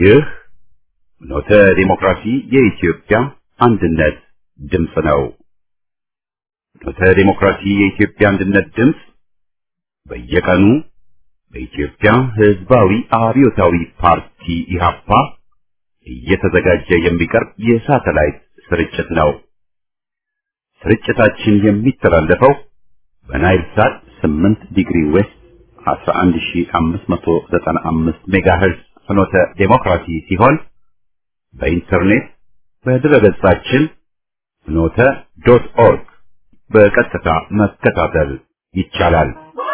ይህ ኖተ ዲሞክራሲ የኢትዮጵያ አንድነት ድምፅ ነው። ኖተ ዲሞክራሲ የኢትዮጵያ አንድነት ድምፅ በየቀኑ በኢትዮጵያ ሕዝባዊ አብዮታዊ ፓርቲ ኢህአፓ እየተዘጋጀ የሚቀርብ የሳተላይት ስርጭት ነው። ስርጭታችን የሚተላለፈው በናይል ሳት 8 ዲግሪ ዌስት 11595 ሜጋሄርዝ ፍኖተ ዴሞክራሲ ሲሆን በኢንተርኔት በድረገጻችን ፍኖተ ዶት ኦርግ በቀጥታ መከታተል ይቻላል።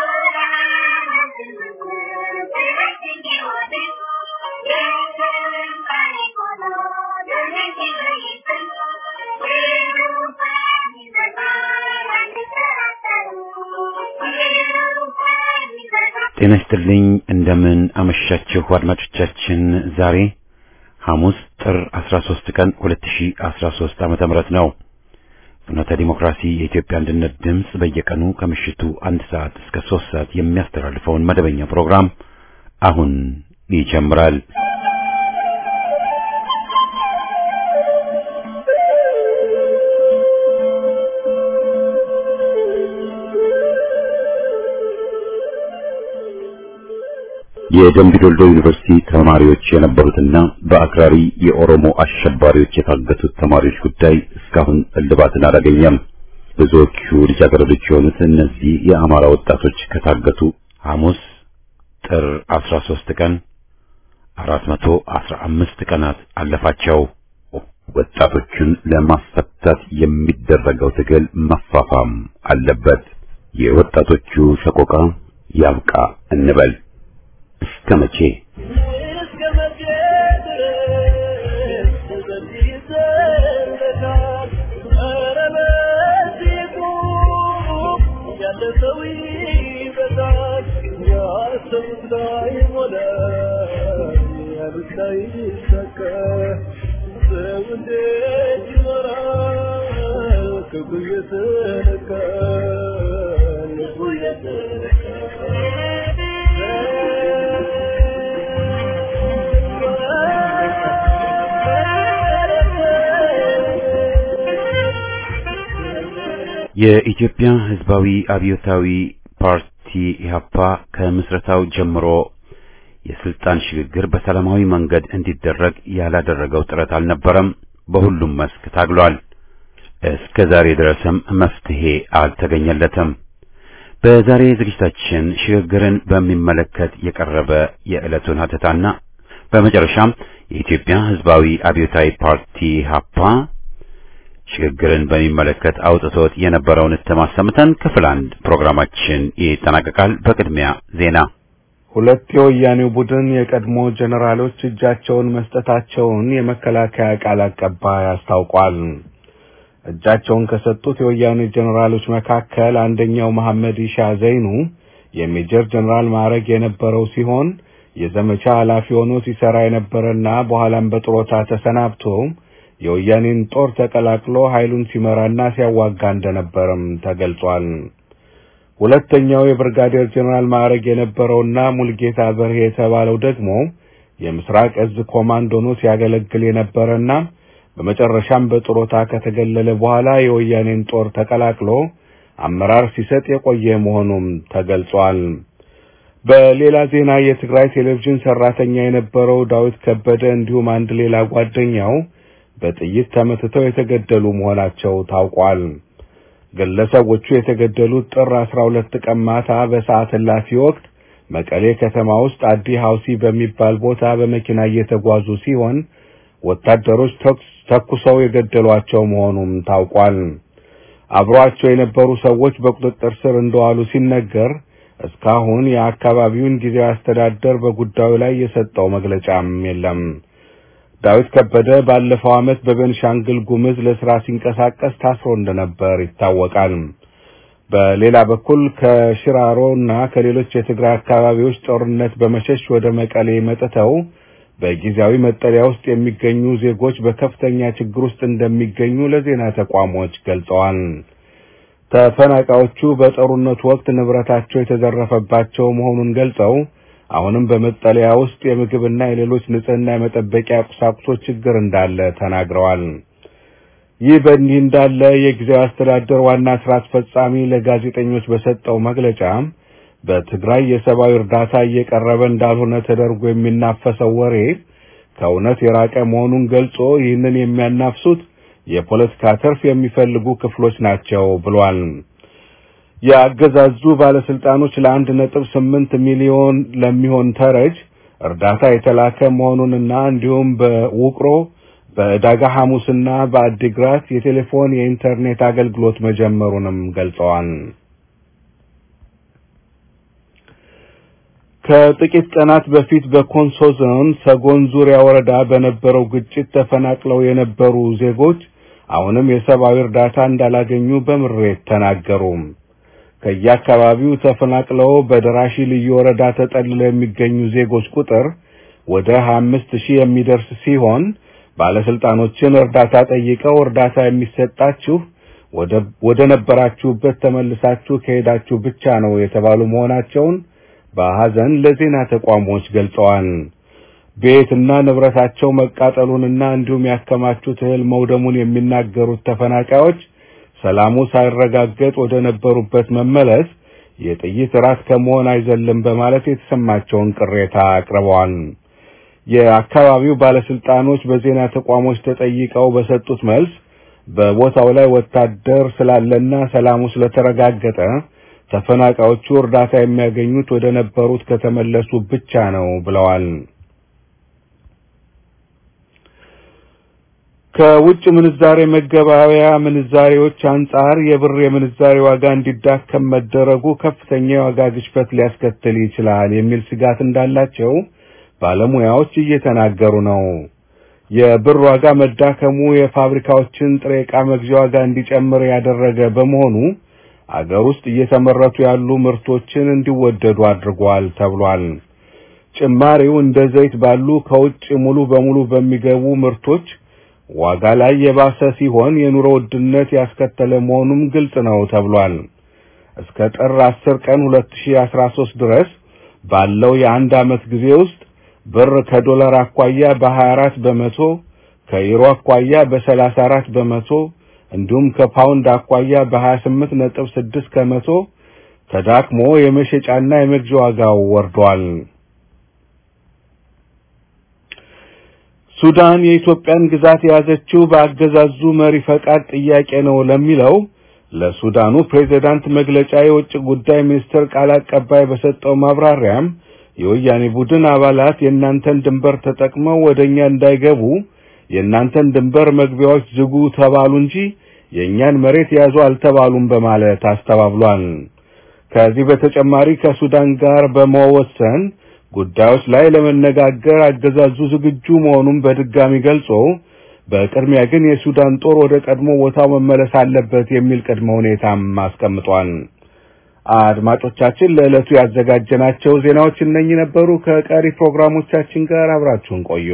ጤና ይስጥልኝ። እንደምን አመሻችሁ አድማጮቻችን። ዛሬ ሐሙስ ጥር 13 ቀን 2013 ዓመተ ምህረት ነው። ፍኖተ ዲሞክራሲ የኢትዮጵያ አንድነት ድምፅ በየቀኑ ከምሽቱ አንድ ሰዓት እስከ ሶስት ሰዓት የሚያስተላልፈውን መደበኛ ፕሮግራም አሁን ይጀምራል። የደምቢ ዶልዶ ዩኒቨርሲቲ ተማሪዎች የነበሩትና በአክራሪ የኦሮሞ አሸባሪዎች የታገቱት ተማሪዎች ጉዳይ እስካሁን እልባትን አላገኘም። ብዙዎቹ ልጃገረዶች የሆኑት እነዚህ የአማራ ወጣቶች ከታገቱ ሐሙስ ጥር 13 ቀን 415 ቀናት አለፋቸው። ወጣቶቹን ለማስፈታት የሚደረገው ትግል መፋፋም አለበት። የወጣቶቹ ሰቆቃ ያብቃ እንበል። እስከ መቼ የኢትዮጵያ ሕዝባዊ አብዮታዊ ፓርቲ ኢህአፓ ከምስረታው ጀምሮ የስልጣን ሽግግር በሰላማዊ መንገድ እንዲደረግ ያላደረገው ጥረት አልነበረም። በሁሉም መስክ ታግሏል። እስከ ዛሬ ድረስም መፍትሄ አልተገኘለትም። በዛሬ ዝግጅታችን ሽግግርን በሚመለከት የቀረበ የዕለቱን ሀተታና በመጨረሻም የኢትዮጵያ ሕዝባዊ አብዮታዊ ፓርቲ ኢህአፓ ሽግግርን በሚመለከት አውጥቶት የነበረውን እትም አሰምተን ክፍል አንድ ፕሮግራማችን ይጠናቀቃል። በቅድሚያ ዜና። ሁለት የወያኔው ቡድን የቀድሞ ጀነራሎች እጃቸውን መስጠታቸውን የመከላከያ ቃል አቀባይ አስታውቋል። እጃቸውን ከሰጡት የወያኔ ጀነራሎች መካከል አንደኛው መሐመድ ኢሻ ዘይኑ የሜጀር ጀነራል ማዕረግ የነበረው ሲሆን የዘመቻ ኃላፊ ሆኖ ሲሰራ የነበረና በኋላም በጥሮታ ተሰናብቶ የወያኔን ጦር ተቀላቅሎ ኃይሉን ሲመራና ሲያዋጋ እንደነበረም ተገልጿል። ሁለተኛው የብርጋዴር ጀነራል ማዕረግ የነበረውና ሙልጌታ በርሄ የተባለው ደግሞ የምስራቅ እዝ ኮማንዶ ሆኖ ሲያገለግል የነበረና በመጨረሻም በጥሮታ ከተገለለ በኋላ የወያኔን ጦር ተቀላቅሎ አመራር ሲሰጥ የቆየ መሆኑም ተገልጿል። በሌላ ዜና የትግራይ ቴሌቪዥን ሰራተኛ የነበረው ዳዊት ከበደ እንዲሁም አንድ ሌላ ጓደኛው በጥይት ተመትተው የተገደሉ መሆናቸው ታውቋል። ግለሰቦቹ የተገደሉት ጥር 12 ቀን ማታ በሰዓት እላፊ ወቅት መቀሌ ከተማ ውስጥ አዲ ሐውሲ በሚባል ቦታ በመኪና እየተጓዙ ሲሆን ወታደሮች ተኩሰው የገደሏቸው መሆኑም ታውቋል። አብሯቸው የነበሩ ሰዎች በቁጥጥር ስር እንደዋሉ ሲነገር እስካሁን የአካባቢውን ጊዜያዊ አስተዳደር በጉዳዩ ላይ የሰጠው መግለጫም የለም። ዳዊት ከበደ ባለፈው ዓመት በቤንሻንግል ጉምዝ ለስራ ሲንቀሳቀስ ታስሮ እንደነበር ይታወቃል። በሌላ በኩል ከሽራሮ እና ከሌሎች የትግራይ አካባቢዎች ጦርነት በመሸሽ ወደ መቀሌ መጥተው በጊዜያዊ መጠለያ ውስጥ የሚገኙ ዜጎች በከፍተኛ ችግር ውስጥ እንደሚገኙ ለዜና ተቋሞች ገልጸዋል። ተፈናቃዮቹ በጦርነቱ ወቅት ንብረታቸው የተዘረፈባቸው መሆኑን ገልጸው አሁንም በመጠለያ ውስጥ የምግብና የሌሎች ንጽህና የመጠበቂያ ቁሳቁሶች ችግር እንዳለ ተናግረዋል። ይህ በእንዲህ እንዳለ የጊዜያዊ አስተዳደር ዋና ስራ አስፈጻሚ ለጋዜጠኞች በሰጠው መግለጫ በትግራይ የሰብአዊ እርዳታ እየቀረበ እንዳልሆነ ተደርጎ የሚናፈሰው ወሬ ከእውነት የራቀ መሆኑን ገልጾ ይህንን የሚያናፍሱት የፖለቲካ ትርፍ የሚፈልጉ ክፍሎች ናቸው ብሏል። የአገዛዙ ባለስልጣኖች ለአንድ ነጥብ ስምንት ሚሊዮን ለሚሆን ተረጅ እርዳታ የተላከ መሆኑንና እንዲሁም በውቅሮ በዕዳጋ ሐሙስና በአዲግራት የቴሌፎን የኢንተርኔት አገልግሎት መጀመሩንም ገልጸዋል። ከጥቂት ቀናት በፊት በኮንሶ ዞን ሰጎን ዙሪያ ወረዳ በነበረው ግጭት ተፈናቅለው የነበሩ ዜጎች አሁንም የሰብአዊ እርዳታ እንዳላገኙ በምሬት ተናገሩ። ከየአካባቢው ተፈናቅለው በደራሺ ልዩ ወረዳ ተጠልለው የሚገኙ ዜጎች ቁጥር ወደ 25 ሺህ የሚደርስ ሲሆን ባለስልጣኖችን እርዳታ ጠይቀው እርዳታ የሚሰጣችሁ ወደ ነበራችሁበት ተመልሳችሁ ከሄዳችሁ ብቻ ነው የተባሉ መሆናቸውን በሐዘን ለዜና ተቋሞች ገልጸዋል። ቤትና ንብረታቸው መቃጠሉንና እንዲሁም ያከማቹት እህል መውደሙን የሚናገሩት ተፈናቃዮች ሰላሙ ሳይረጋገጥ ወደ ነበሩበት መመለስ የጥይት ራት ከመሆን አይዘልም በማለት የተሰማቸውን ቅሬታ አቅርበዋል። የአካባቢው ባለስልጣኖች በዜና ተቋሞች ተጠይቀው በሰጡት መልስ በቦታው ላይ ወታደር ስላለና ሰላሙ ስለተረጋገጠ ተፈናቃዮቹ እርዳታ የሚያገኙት ወደ ነበሩት ከተመለሱ ብቻ ነው ብለዋል። ከውጭ ምንዛሬ መገበያያ ምንዛሬዎች አንጻር የብር የምንዛሬ ዋጋ እንዲዳከም መደረጉ ከፍተኛ የዋጋ ግሽበት ሊያስከትል ይችላል የሚል ስጋት እንዳላቸው ባለሙያዎች እየተናገሩ ነው። የብር ዋጋ መዳከሙ የፋብሪካዎችን ጥሬ ዕቃ መግዣ ዋጋ እንዲጨምር ያደረገ በመሆኑ አገር ውስጥ እየተመረቱ ያሉ ምርቶችን እንዲወደዱ አድርጓል ተብሏል። ጭማሪው እንደ ዘይት ባሉ ከውጭ ሙሉ በሙሉ በሚገቡ ምርቶች ዋጋ ላይ የባሰ ሲሆን የኑሮ ውድነት ያስከተለ መሆኑም ግልጽ ነው ተብሏል። እስከ ጥር 10 ቀን 2013 ድረስ ባለው የአንድ ዓመት ጊዜ ውስጥ ብር ከዶላር አኳያ በ24 በመቶ ከዩሮ አኳያ በ34 በመቶ እንዲሁም ከፓውንድ አኳያ በ28 ነጥብ 6 ከመቶ ተዳክሞ የመሸጫና የመግዣ ዋጋው ወርዷል። ሱዳን የኢትዮጵያን ግዛት የያዘችው በአገዛዙ መሪ ፈቃድ ጥያቄ ነው ለሚለው ለሱዳኑ ፕሬዝዳንት መግለጫ የውጭ ጉዳይ ሚኒስትር ቃል አቀባይ በሰጠው ማብራሪያም የወያኔ ቡድን አባላት የእናንተን ድንበር ተጠቅመው ወደኛ እንዳይገቡ የእናንተን ድንበር መግቢያዎች ዝጉ ተባሉ እንጂ የእኛን መሬት ያዙ አልተባሉም በማለት አስተባብሏል። ከዚህ በተጨማሪ ከሱዳን ጋር በመወሰን ጉዳዮች ላይ ለመነጋገር አገዛዙ ዝግጁ መሆኑን በድጋሚ ገልጾ በቅድሚያ ግን የሱዳን ጦር ወደ ቀድሞ ቦታው መመለስ አለበት የሚል ቅድመ ሁኔታም አስቀምጧል። አድማጮቻችን ለዕለቱ ያዘጋጀናቸው ዜናዎች እነኚህ ነበሩ። ከቀሪ ፕሮግራሞቻችን ጋር አብራችሁን ቆዩ።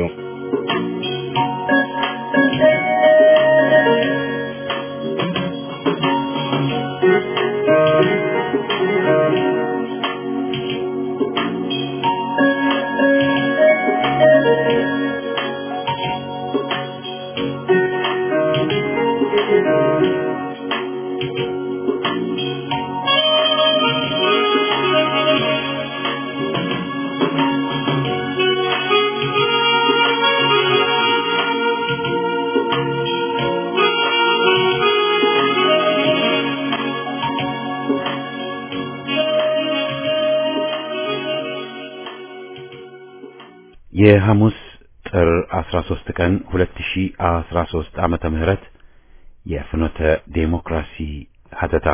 የሐሙስ ጥር 13 ቀን 2013 ዓመተ ምህረት የፍኖተ ዴሞክራሲ ሀተታ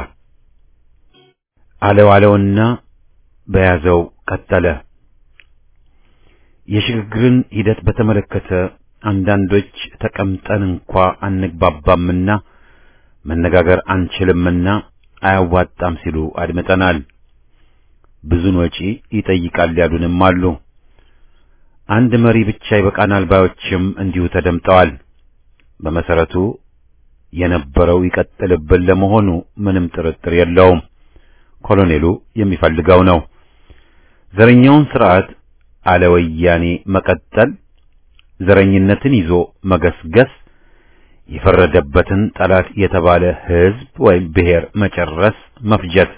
አለው አለውና በያዘው ቀጠለ። የሽግግርን ሂደት በተመለከተ አንዳንዶች ተቀምጠን እንኳ አንግባባምና መነጋገር አንችልምና አያዋጣም ሲሉ አድምጠናል። ብዙን ወጪ ይጠይቃል ያሉንም አሉ። አንድ መሪ ብቻ ይበቃናል ባዮችም እንዲሁ ተደምጠዋል። በመሰረቱ የነበረው ይቀጥልብን ለመሆኑ ምንም ጥርጥር የለውም። ኮሎኔሉ የሚፈልገው ነው። ዘረኛውን ስርዓት አለ ወያኔ መቀጠል፣ ዘረኝነትን ይዞ መገስገስ፣ የፈረደበትን ጠላት የተባለ ህዝብ ወይም ብሔር መጨረስ፣ መፍጀት።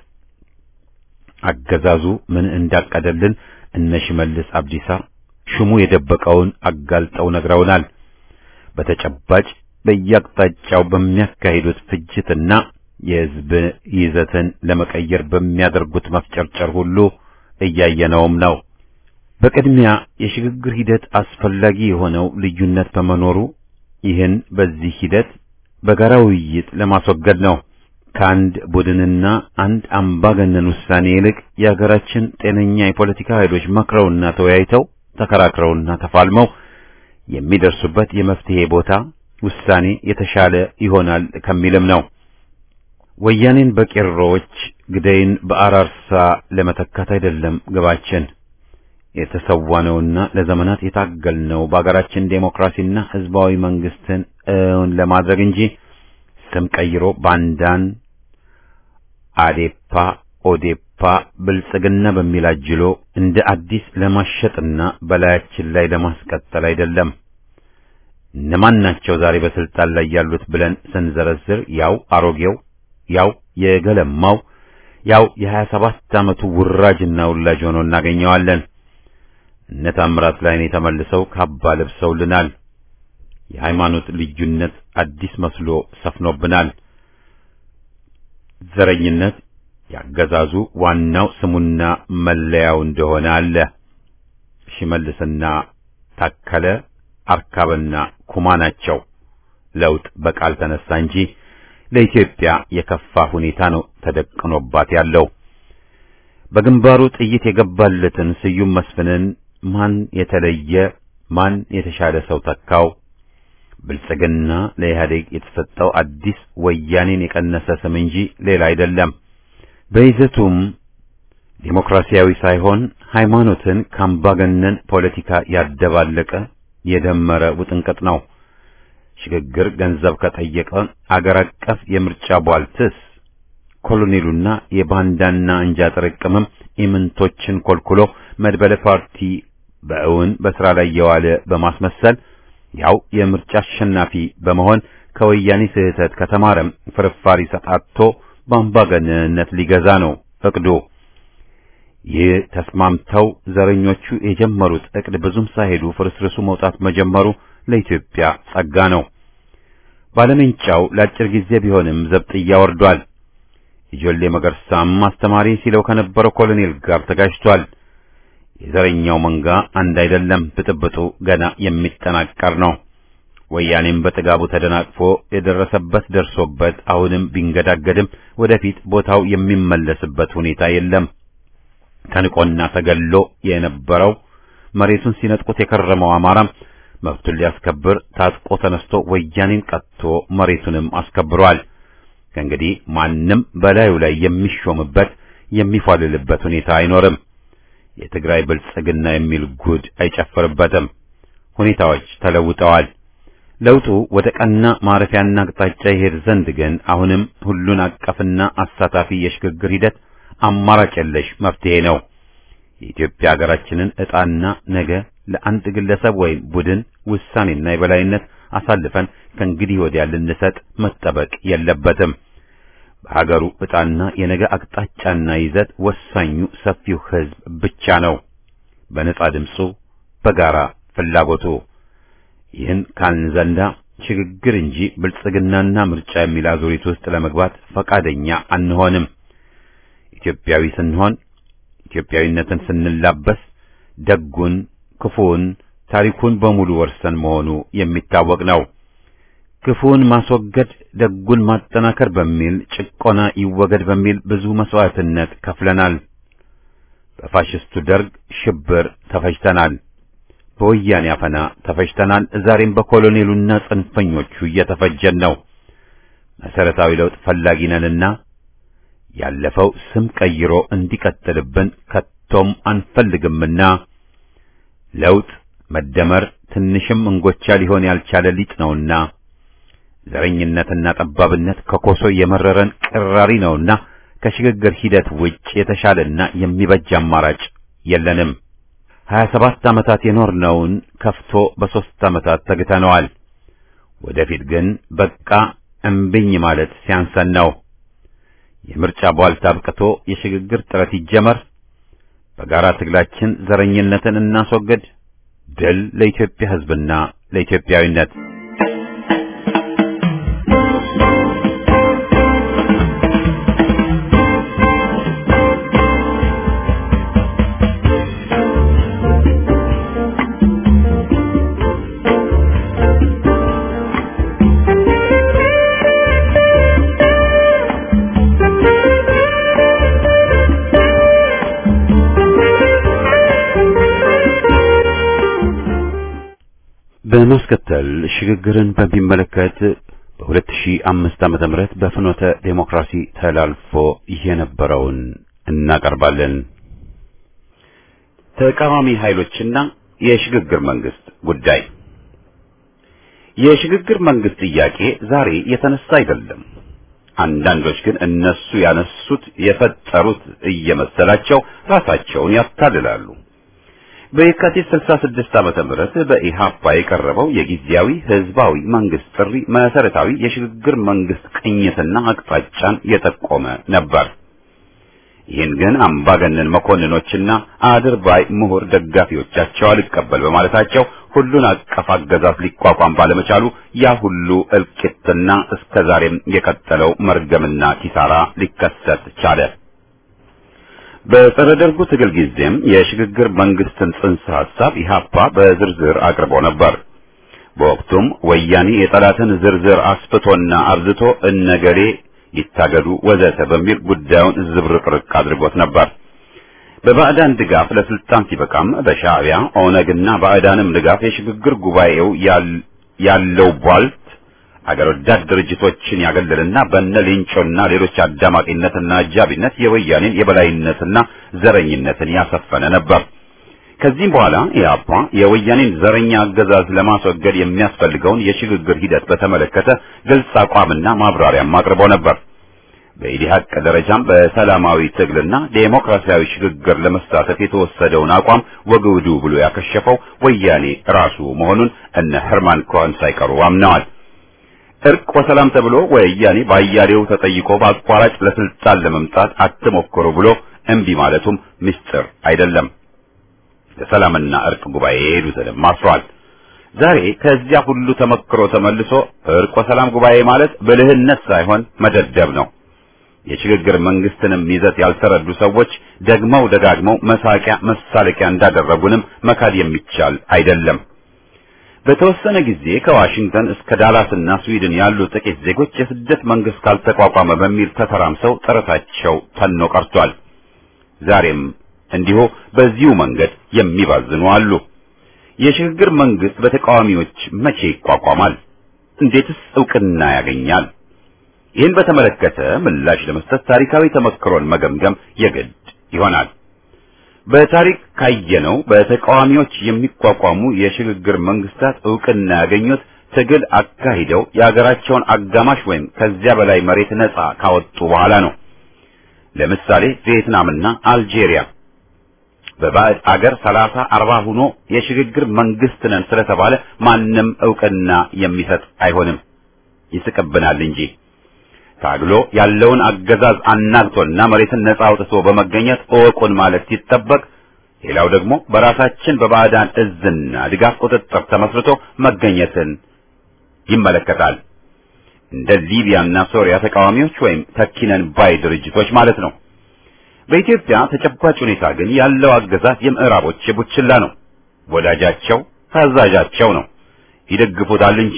አገዛዙ ምን እንዳቀደልን እነ ሽመልስ አብዲሳ ሹሙ የደበቀውን አጋልጠው ነግረውናል። በተጨባጭ በየአቅጣጫው በሚያካሂዱት ፍጅትና የህዝብ ይዘትን ለመቀየር በሚያደርጉት መፍጨርጨር ሁሉ እያየነውም ነው። በቅድሚያ የሽግግር ሂደት አስፈላጊ የሆነው ልዩነት በመኖሩ ይህን በዚህ ሂደት በጋራ ውይይት ለማስወገድ ነው። ከአንድ ቡድንና አንድ አምባገነን ውሳኔ ይልቅ የሀገራችን ጤነኛ የፖለቲካ ኃይሎች መክረውና ተወያይተው ተከራክረውና ተፋልመው የሚደርሱበት የመፍትሄ ቦታ ውሳኔ የተሻለ ይሆናል ከሚልም ነው። ወያኔን በቄሮዎች ግደይን በአራርሳ ለመተካት አይደለም ግባችን። የተሰዋነውና ለዘመናት የታገልነው በአገራችን ዴሞክራሲና ህዝባዊ መንግስትን እውን ለማድረግ እንጂ ስም ቀይሮ ባንዳን አዴፓ፣ ኦዴፓ፣ ብልጽግና በሚል አጅሎ እንደ አዲስ ለማሸጥና በላያችን ላይ ለማስቀጠል አይደለም። እነማን ናቸው ዛሬ በስልጣን ላይ ያሉት ብለን ስንዘረዝር ያው አሮጌው ያው የገለማው ያው የሀያ ሰባት ዓመቱ ውራጅና ውላጅ ሆኖ እናገኘዋለን። እነ ታምራት ላይኔ ተመልሰው ካባ ለብሰውልናል። የሃይማኖት ልዩነት አዲስ መስሎ ሰፍኖብናል። ዘረኝነት ያገዛዙ ዋናው ስሙና መለያው እንደሆነ አለ። ሽመልስና ታከለ አርካብና ኩማ ናቸው። ለውጥ በቃል ተነሳ እንጂ ለኢትዮጵያ የከፋ ሁኔታ ነው ተደቅኖባት ያለው። በግንባሩ ጥይት የገባለትን ስዩም መስፍንን ማን የተለየ ማን የተሻለ ሰው ተካው? ብልጽግና ለኢህአዴግ የተሰጠው አዲስ ወያኔን የቀነሰ ስም እንጂ ሌላ አይደለም። በይዘቱም ዴሞክራሲያዊ ሳይሆን ሃይማኖትን ከአምባገነን ፖለቲካ ያደባለቀ የደመረ ውጥንቅጥ ነው። ሽግግር ገንዘብ ከጠየቀ አገር አቀፍ የምርጫ ቧልትስ ኮሎኔሉና የባንዳና እንጃ ጥርቅምም ኢምንቶችን ኮልኩሎ መድበለ ፓርቲ በእውን በስራ ላይ የዋለ በማስመሰል ያው የምርጫ አሸናፊ በመሆን ከወያኔ ስህተት ከተማረም ፍርፋሪ ሰጣቶ በአምባገነንነት ሊገዛ ነው እቅዱ። ይህ ተስማምተው ዘረኞቹ የጀመሩት እቅድ ብዙም ሳይሄዱ ፍርስርሱ መውጣት መጀመሩ ለኢትዮጵያ ጸጋ ነው። ባለመንጫው ለአጭር ጊዜ ቢሆንም ዘብጥያ ወርዷል። የጆሌ መገርሳም አስተማሪ ሲለው ከነበረው ኮሎኔል ጋር ተጋጅቷል። የዘረኛው መንጋ አንድ አይደለም፣ ብጥብጡ ገና የሚጠናቀር ነው። ወያኔም በጥጋቡ ተደናቅፎ የደረሰበት ደርሶበት አሁንም ቢንገዳገድም ወደፊት ቦታው የሚመለስበት ሁኔታ የለም። ተንቆና ተገሎ የነበረው መሬቱን ሲነጥቁት የከረመው አማራም መብቱን ሊያስከብር ታጥቆ ተነስቶ ወያኔን ቀጥቶ መሬቱንም አስከብሯል። ከእንግዲህ ማንም በላዩ ላይ የሚሾምበት የሚፏልልበት ሁኔታ አይኖርም። የትግራይ ብልጽግና የሚል ጉድ አይጨፍርበትም። ሁኔታዎች ተለውጠዋል። ለውጡ ወደ ቀና ማረፊያና አቅጣጫ ይሄድ ዘንድ ግን አሁንም ሁሉን አቀፍና አሳታፊ የሽግግር ሂደት አማራጭ የለሽ መፍትሄ ነው። የኢትዮጵያ ሀገራችንን ዕጣና ነገ ለአንድ ግለሰብ ወይም ቡድን ውሳኔና የበላይነት አሳልፈን ከእንግዲህ ወዲያ ልንሰጥ መጠበቅ የለበትም። በሀገሩ ዕጣና የነገ አቅጣጫና ይዘት ወሳኙ ሰፊው ሕዝብ ብቻ ነው። በነጻ ድምፁ፣ በጋራ ፍላጎቱ። ይህን ካልን ዘንዳ ሽግግር እንጂ ብልጽግናና ምርጫ የሚል አዙሪት ውስጥ ለመግባት ፈቃደኛ አንሆንም። ኢትዮጵያዊ ስንሆን ኢትዮጵያዊነትን ስንላበስ ደጉን፣ ክፉውን፣ ታሪኩን በሙሉ ወርሰን መሆኑ የሚታወቅ ነው። ክፉውን ማስወገድ ደጉን ማጠናከር በሚል ጭቆና ይወገድ በሚል ብዙ መስዋዕትነት ከፍለናል። በፋሽስቱ ደርግ ሽብር ተፈጅተናል። በወያኔ አፈና ተፈጅተናል። ዛሬም በኮሎኔሉና ጽንፈኞቹ እየተፈጀን ነው። መሰረታዊ ለውጥ ፈላጊ ነንና ያለፈው ስም ቀይሮ እንዲቀጥልብን ከቶም አንፈልግምና ለውጥ መደመር ትንሽም እንጎቻ ሊሆን ያልቻለ ሊጥ ነውና ዘረኝነትና ጠባብነት ከኮሶ የመረረን ቅራሪ ነውና ከሽግግር ሂደት ውጭ የተሻለና የሚበጅ አማራጭ የለንም። ሀያ ሰባት ዓመታት የኖርነውን ከፍቶ በሦስት ዓመታት ተግተነዋል። ወደፊት ግን በቃ እምብኝ ማለት ሲያንሰን ነው። የምርጫ ቧልታ አብቅቶ የሽግግር ጥረት ይጀመር። በጋራ ትግላችን ዘረኝነትን እናስወግድ። ድል ለኢትዮጵያ ሕዝብና ለኢትዮጵያዊነት። በማስከተል ሽግግርን በሚመለከት በ2005 ዓመተ ምህረት በፍኖተ ዴሞክራሲ ተላልፎ የነበረውን እናቀርባለን። ተቃዋሚ ኃይሎችና የሽግግር መንግስት ጉዳይ የሽግግር መንግስት ጥያቄ ዛሬ የተነሳ አይደለም። አንዳንዶች ግን እነሱ ያነሱት የፈጠሩት እየመሰላቸው ራሳቸውን ያታልላሉ። በየካቲት 66 ዓመተ ምህረት በኢሃፓ የቀረበው የጊዜያዊ ህዝባዊ መንግስት ጥሪ መሰረታዊ የሽግግር መንግስት ቅኝትና አቅጣጫን የጠቆመ ነበር። ይህን ግን አምባገነን መኮንኖችና አድርባይ ምሁር ደጋፊዎቻቸው አልቀበል በማለታቸው ሁሉን አቀፍ አገዛዝ ሊቋቋም ባለመቻሉ ያ ሁሉ እልቂትና እስከዛሬም የቀጠለው መርገምና ኪሳራ ሊከሰት ቻለ። በጸረ ደርጉ ትግል ጊዜም የሽግግር መንግስትን ጽንሰ ሐሳብ ኢህአፓ በዝርዝር አቅርቦ ነበር። በወቅቱም ወያኔ የጠላትን ዝርዝር አስፍቶና አብዝቶ እነገሌ ይታገዱ ወዘተ በሚል ጉዳዩን ዝብርቅርቅ አድርጎት ነበር። በባዕዳን ድጋፍ ለስልጣን ሲበቃም በሻዕቢያ ኦነግና ባዕዳንም ድጋፍ የሽግግር ጉባኤው ያለው ቧልት አገር ወዳድ ድርጅቶችን ያገለልና በነ ሌንጮና ሌሎች አዳማቂነትና አጃቢነት የወያኔን የበላይነትና ዘረኝነትን ያሰፈነ ነበር። ከዚህም በኋላ ኢህአፓ የወያኔን ዘረኛ አገዛዝ ለማስወገድ የሚያስፈልገውን የሽግግር ሂደት በተመለከተ ግልጽ አቋምና ማብራሪያም አቅርቦ ነበር። በኢዲሀቅ ደረጃም በሰላማዊ ትግልና ዴሞክራሲያዊ ሽግግር ለመሳተፍ የተወሰደውን አቋም ወግውዱ ብሎ ያከሸፈው ወያኔ ራሱ መሆኑን እነ ሄርማን ኮሄን ሳይቀሩ አምነዋል። እርቅ ወሰላም ተብሎ ወያኔ ባያሌው ተጠይቆ በአቋራጭ ለስልጣን ለመምጣት አትሞክሩ ብሎ እምቢ ማለቱም ምስጢር አይደለም። ለሰላምና እርቅ ጉባኤ የሄዱትንም አስሯል። ዛሬ ከዚያ ሁሉ ተመክሮ ተመልሶ እርቅ ወሰላም ጉባኤ ማለት ብልህነት ሳይሆን መደደብ ነው። የሽግግር መንግስትንም ይዘት ያልተረዱ ሰዎች ደግመው ደጋግመው መሳቂያ መሳለቂያ እንዳደረጉንም መካድ የሚቻል አይደለም። በተወሰነ ጊዜ ከዋሽንግተን እስከ ዳላስና ስዊድን ያሉ ጥቂት ዜጎች የስደት መንግስት ካልተቋቋመ በሚል ተተራምሰው ጥረታቸው ተኖ ቀርቷል። ዛሬም እንዲሁ በዚሁ መንገድ የሚባዝኑ አሉ። የሽግግር መንግስት በተቃዋሚዎች መቼ ይቋቋማል? እንዴትስ እውቅና ያገኛል? ይህን በተመለከተ ምላሽ ለመስጠት ታሪካዊ ተመክሮን መገምገም የግድ ይሆናል። በታሪክ ካየነው በተቃዋሚዎች የሚቋቋሙ የሽግግር መንግስታት እውቅና ያገኙት ትግል አካሂደው የአገራቸውን አጋማሽ ወይም ከዚያ በላይ መሬት ነጻ ካወጡ በኋላ ነው። ለምሳሌ ቪየትናምና አልጄሪያ በባዕድ አገር ሰላሳ አርባ ሆኖ የሽግግር መንግስት ነን ስለተባለ ማንም እውቅና የሚሰጥ አይሆንም፣ ይስቅብናል እንጂ ታግሎ ያለውን አገዛዝ አናግቶና መሬትን ነጻ አውጥቶ በመገኘት እወቁን ማለት ሲጠበቅ፣ ሌላው ደግሞ በራሳችን በባዕዳን እዝና ድጋፍ ቁጥጥር ተመስርቶ መገኘትን ይመለከታል። እንደ ሊቢያና ሶሪያ ተቃዋሚዎች ወይም ተኪነን ባይ ድርጅቶች ማለት ነው። በኢትዮጵያ ተጨባጭ ሁኔታ ግን ያለው አገዛዝ የምዕራቦች የቡችላ ነው። ወዳጃቸው ታዛዣቸው ነው። ይደግፉታል እንጂ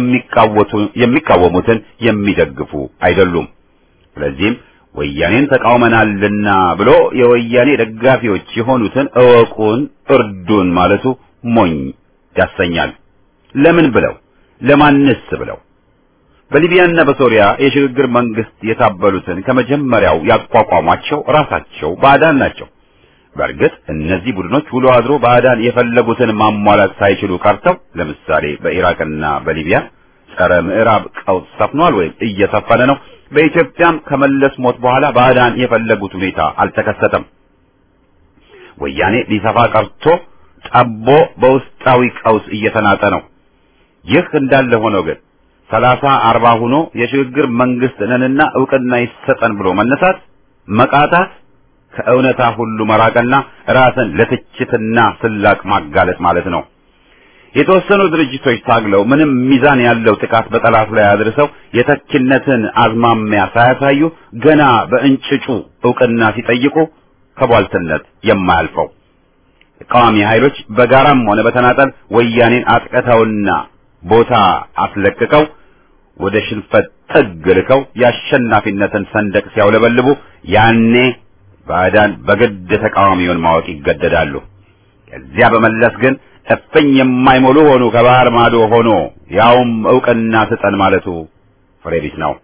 የሚቃወሙትን የሚደግፉ አይደሉም። ስለዚህም ወያኔን ተቃውመናልና ብሎ የወያኔ ደጋፊዎች የሆኑትን እወቁን፣ እርዱን ማለቱ ሞኝ ያሰኛል። ለምን ብለው ለማንስ ብለው በሊቢያና በሶሪያ የሽግግር መንግስት የታበሉትን ከመጀመሪያው ያቋቋሟቸው ራሳቸው ባዕዳን ናቸው። በእርግጥ እነዚህ ቡድኖች ውሎ አድሮ ባዕዳን የፈለጉትን ማሟላት ሳይችሉ ቀርተው ለምሳሌ በኢራቅና በሊቢያ ጸረ ምዕራብ ቀውስ ሰፍኗል ወይም እየሰፈነ ነው። በኢትዮጵያም ከመለስ ሞት በኋላ ባዕዳን የፈለጉት ሁኔታ አልተከሰተም። ወያኔ ሊሰፋ ቀርቶ ጠቦ በውስጣዊ ቀውስ እየተናጠ ነው። ይህ እንዳለ ሆኖ ግን ሰላሳ አርባ ሆኖ የሽግግር መንግስት ነንና እውቅና ይሰጠን ብሎ መነሳት መቃታት ከእውነታ ሁሉ መራቅና ራስን ለትችትና ስላቅ ማጋለጥ ማለት ነው። የተወሰኑ ድርጅቶች ታግለው ምንም ሚዛን ያለው ጥቃት በጠላት ላይ አድርሰው የተኪነትን አዝማሚያ ሳያሳዩ ገና በእንጭጩ እውቅና ሲጠይቁ ከቧልትነት የማያልፈው ተቃዋሚ ኃይሎች በጋራም ሆነ በተናጠል ወያኔን አጥቅተውና ቦታ አስለቅቀው ወደ ሽንፈት ጥግ ልከው የአሸናፊነትን ሰንደቅ ሲያውለበልቡ ያኔ ባዕዳን በግድ ተቃዋሚውን ማወቅ ይገደዳሉ። ከዚያ በመለስ ግን እፍኝ የማይሞሉ ሆኑ ከባህር ማዶ ሆኖ ያውም እውቅና ስጠን ማለቱ ፍሬ ቢስ ነው።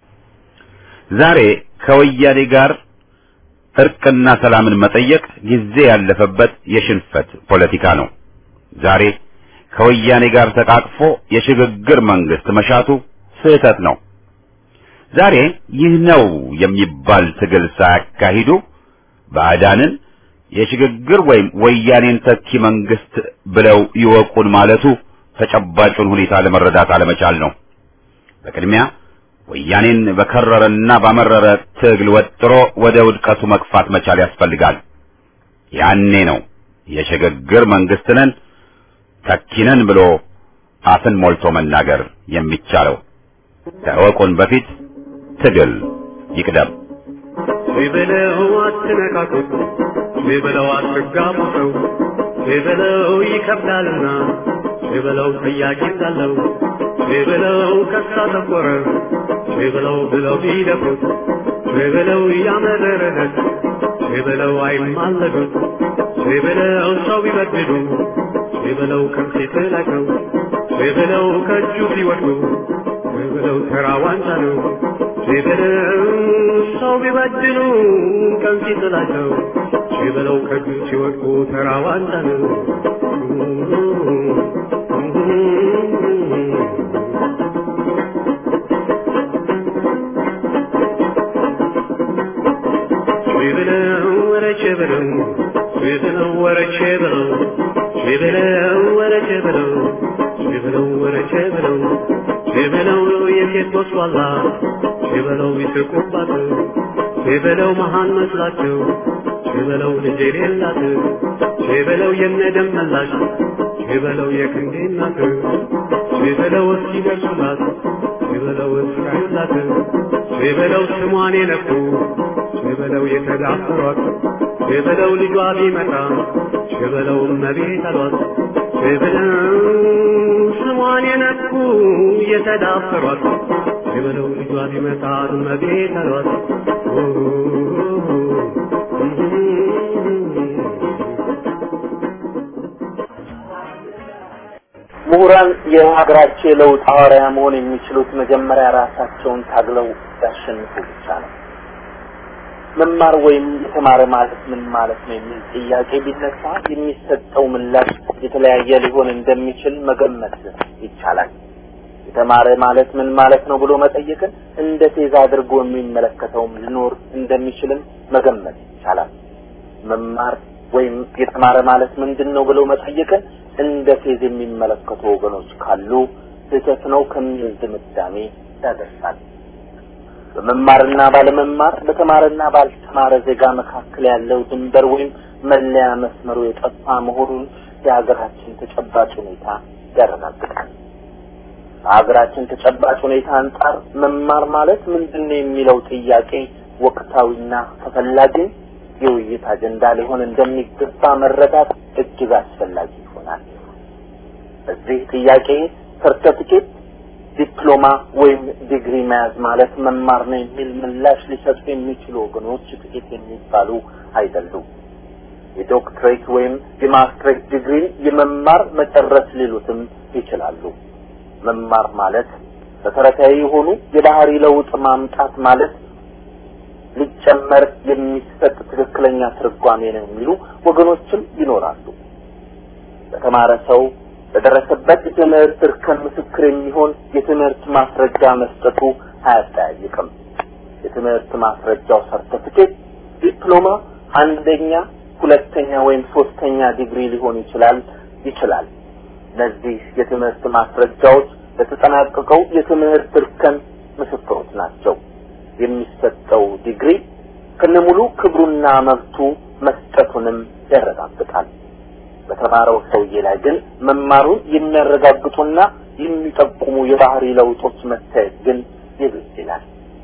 ዛሬ ከወያኔ ጋር እርቅና ሰላምን መጠየቅ ጊዜ ያለፈበት የሽንፈት ፖለቲካ ነው። ዛሬ ከወያኔ ጋር ተቃቅፎ የሽግግር መንግስት መሻቱ ስህተት ነው። ዛሬ ይህ ነው የሚባል ትግል ሳያካሂዱ ባዕዳንን የሽግግር ወይም ወያኔን ተኪ መንግስት ብለው ይወቁን ማለቱ ተጨባጩን ሁኔታ ለመረዳት አለመቻል ነው። በቅድሚያ ወያኔን በከረረና ባመረረ ትግል ወጥሮ ወደ ውድቀቱ መግፋት መቻል ያስፈልጋል። ያኔ ነው የሽግግር መንግስት ነን ተኪ ነን ብሎ አፍን ሞልቶ መናገር የሚቻለው። ከእወቁን በፊት ትግል ይቅደም። ቢበለው አትነካኩት፣ ቢበለው አትጋቡ ሰው፣ ቢበለው ይከብዳልና፣ ቢበለው ጥያቄ እንዳለው፣ ቢበለው ከሳ ተቆረ፣ ቢበለው ብለው ቢደፉት፣ ቢበለው እያመረረለት፣ ቢበለው አይማለዱት፣ ቢበለው ሰው ቢበድሉ፣ ቢበለው ከፊት ላይ ነው፣ ቢበለው ከእጁ ሲወድቁ፣ ቢበለው ተራ ዋንጫ ነው። ሲበለው ሰው ቢበድሉ ቀን ሲጥላቸው ሲበለው ከእጁ ሲወድቁ ተራ ዋንጫ ነው። ሲበለው ወረቼ በለው ሲበለው ወረቼ በለው ሲበለው ወረቼ በለው ሲበለው ወረቼ በለው ሲበለው የሴት ወስዋላ ሲበለው ይስቁባት ሲበለው መሃን መስላቸው ሲበለው ልጅ የሌላት ሲበለው የነደም መላሽ ሲበለው የክንዴ እናት ሲበለው እስኪደርሱላት ሲበለው እስራኤላት ሲበለው ስሟን የነኩ ሲበለው የተዳፈሯት ሲበለው ልጇ ቢመጣ ሲበለው እመቤት አሏት ሲበለው ስሟን የነኩ የተዳፈሯት ሲበለው ልጇ ቢመጣ እመቤት አሏት ምሁራን የሀገራቸው የለውጥ ሐዋርያ መሆን የሚችሉት መጀመሪያ ራሳቸውን ታግለው ያሸንፉ ብቻ ነው። መማር ወይም የተማረ ማለት ምን ማለት ነው የሚል ጥያቄ ቢነሳ የሚሰጠው ምላሽ የተለያየ ሊሆን እንደሚችል መገመት ይቻላል። የተማረ ማለት ምን ማለት ነው ብሎ መጠየቅን እንደ ቴዛ አድርጎ የሚመለከተውም ሊኖር እንደሚችልም መገመት ይቻላል። መማር ወይም የተማረ ማለት ምንድን ነው ብለው መጠየቅን እንደ ፌዝ የሚመለከቱ ወገኖች ካሉ ስህተት ነው ከሚል ድምዳሜ ያደርሳል። በመማርና ባለመማር በተማረና ባልተማረ ዜጋ መካከል ያለው ድንበር ወይም መለያ መስመሩ የጠፋ መሆኑን የሀገራችን ተጨባጭ ሁኔታ ያረጋግጣል። በሀገራችን ተጨባጭ ሁኔታ አንጻር መማር ማለት ምንድን ነው የሚለው ጥያቄ ወቅታዊና ተፈላጊ የውይይት አጀንዳ ሊሆን እንደሚገባ መረዳት እጅግ አስፈላጊ ይሆናል። በዚህ ጥያቄ ሰርተፊኬት፣ ዲፕሎማ ወይም ዲግሪ መያዝ ማለት መማር ነው የሚል ምላሽ ሊሰጡ የሚችሉ ወገኖች ጥቂት የሚባሉ አይደሉም። የዶክትሬት ወይም የማስትሬት ዲግሪ የመማር መጨረስ ሊሉትም ይችላሉ። መማር ማለት መሰረታዊ የሆኑ የባህሪ ለውጥ ማምጣት ማለት ሊጨመር የሚሰጥ ትክክለኛ ትርጓሜ ነው የሚሉ ወገኖችም ይኖራሉ። በተማረ ሰው በደረሰበት የትምህርት እርከን ምስክር የሚሆን የትምህርት ማስረጃ መስጠቱ አያጠያይቅም። የትምህርት ማስረጃው ሰርተፊኬት፣ ዲፕሎማ አንደኛ፣ ሁለተኛ ወይም ሶስተኛ ዲግሪ ሊሆን ይችላል ይችላል። እነዚህ የትምህርት ማስረጃዎች ለተጠናቀቀው የትምህርት እርከን ምስክሮች ናቸው። የሚሰጠው ዲግሪ ከነሙሉ ክብሩና መብቱ መስጠቱንም ያረጋግጣል። በተማረው ሰውዬ ላይ ግን መማሩን የሚያረጋግጡና የሚጠቁሙ የባህሪ ለውጦች መታየት ግን የግድ ይላል።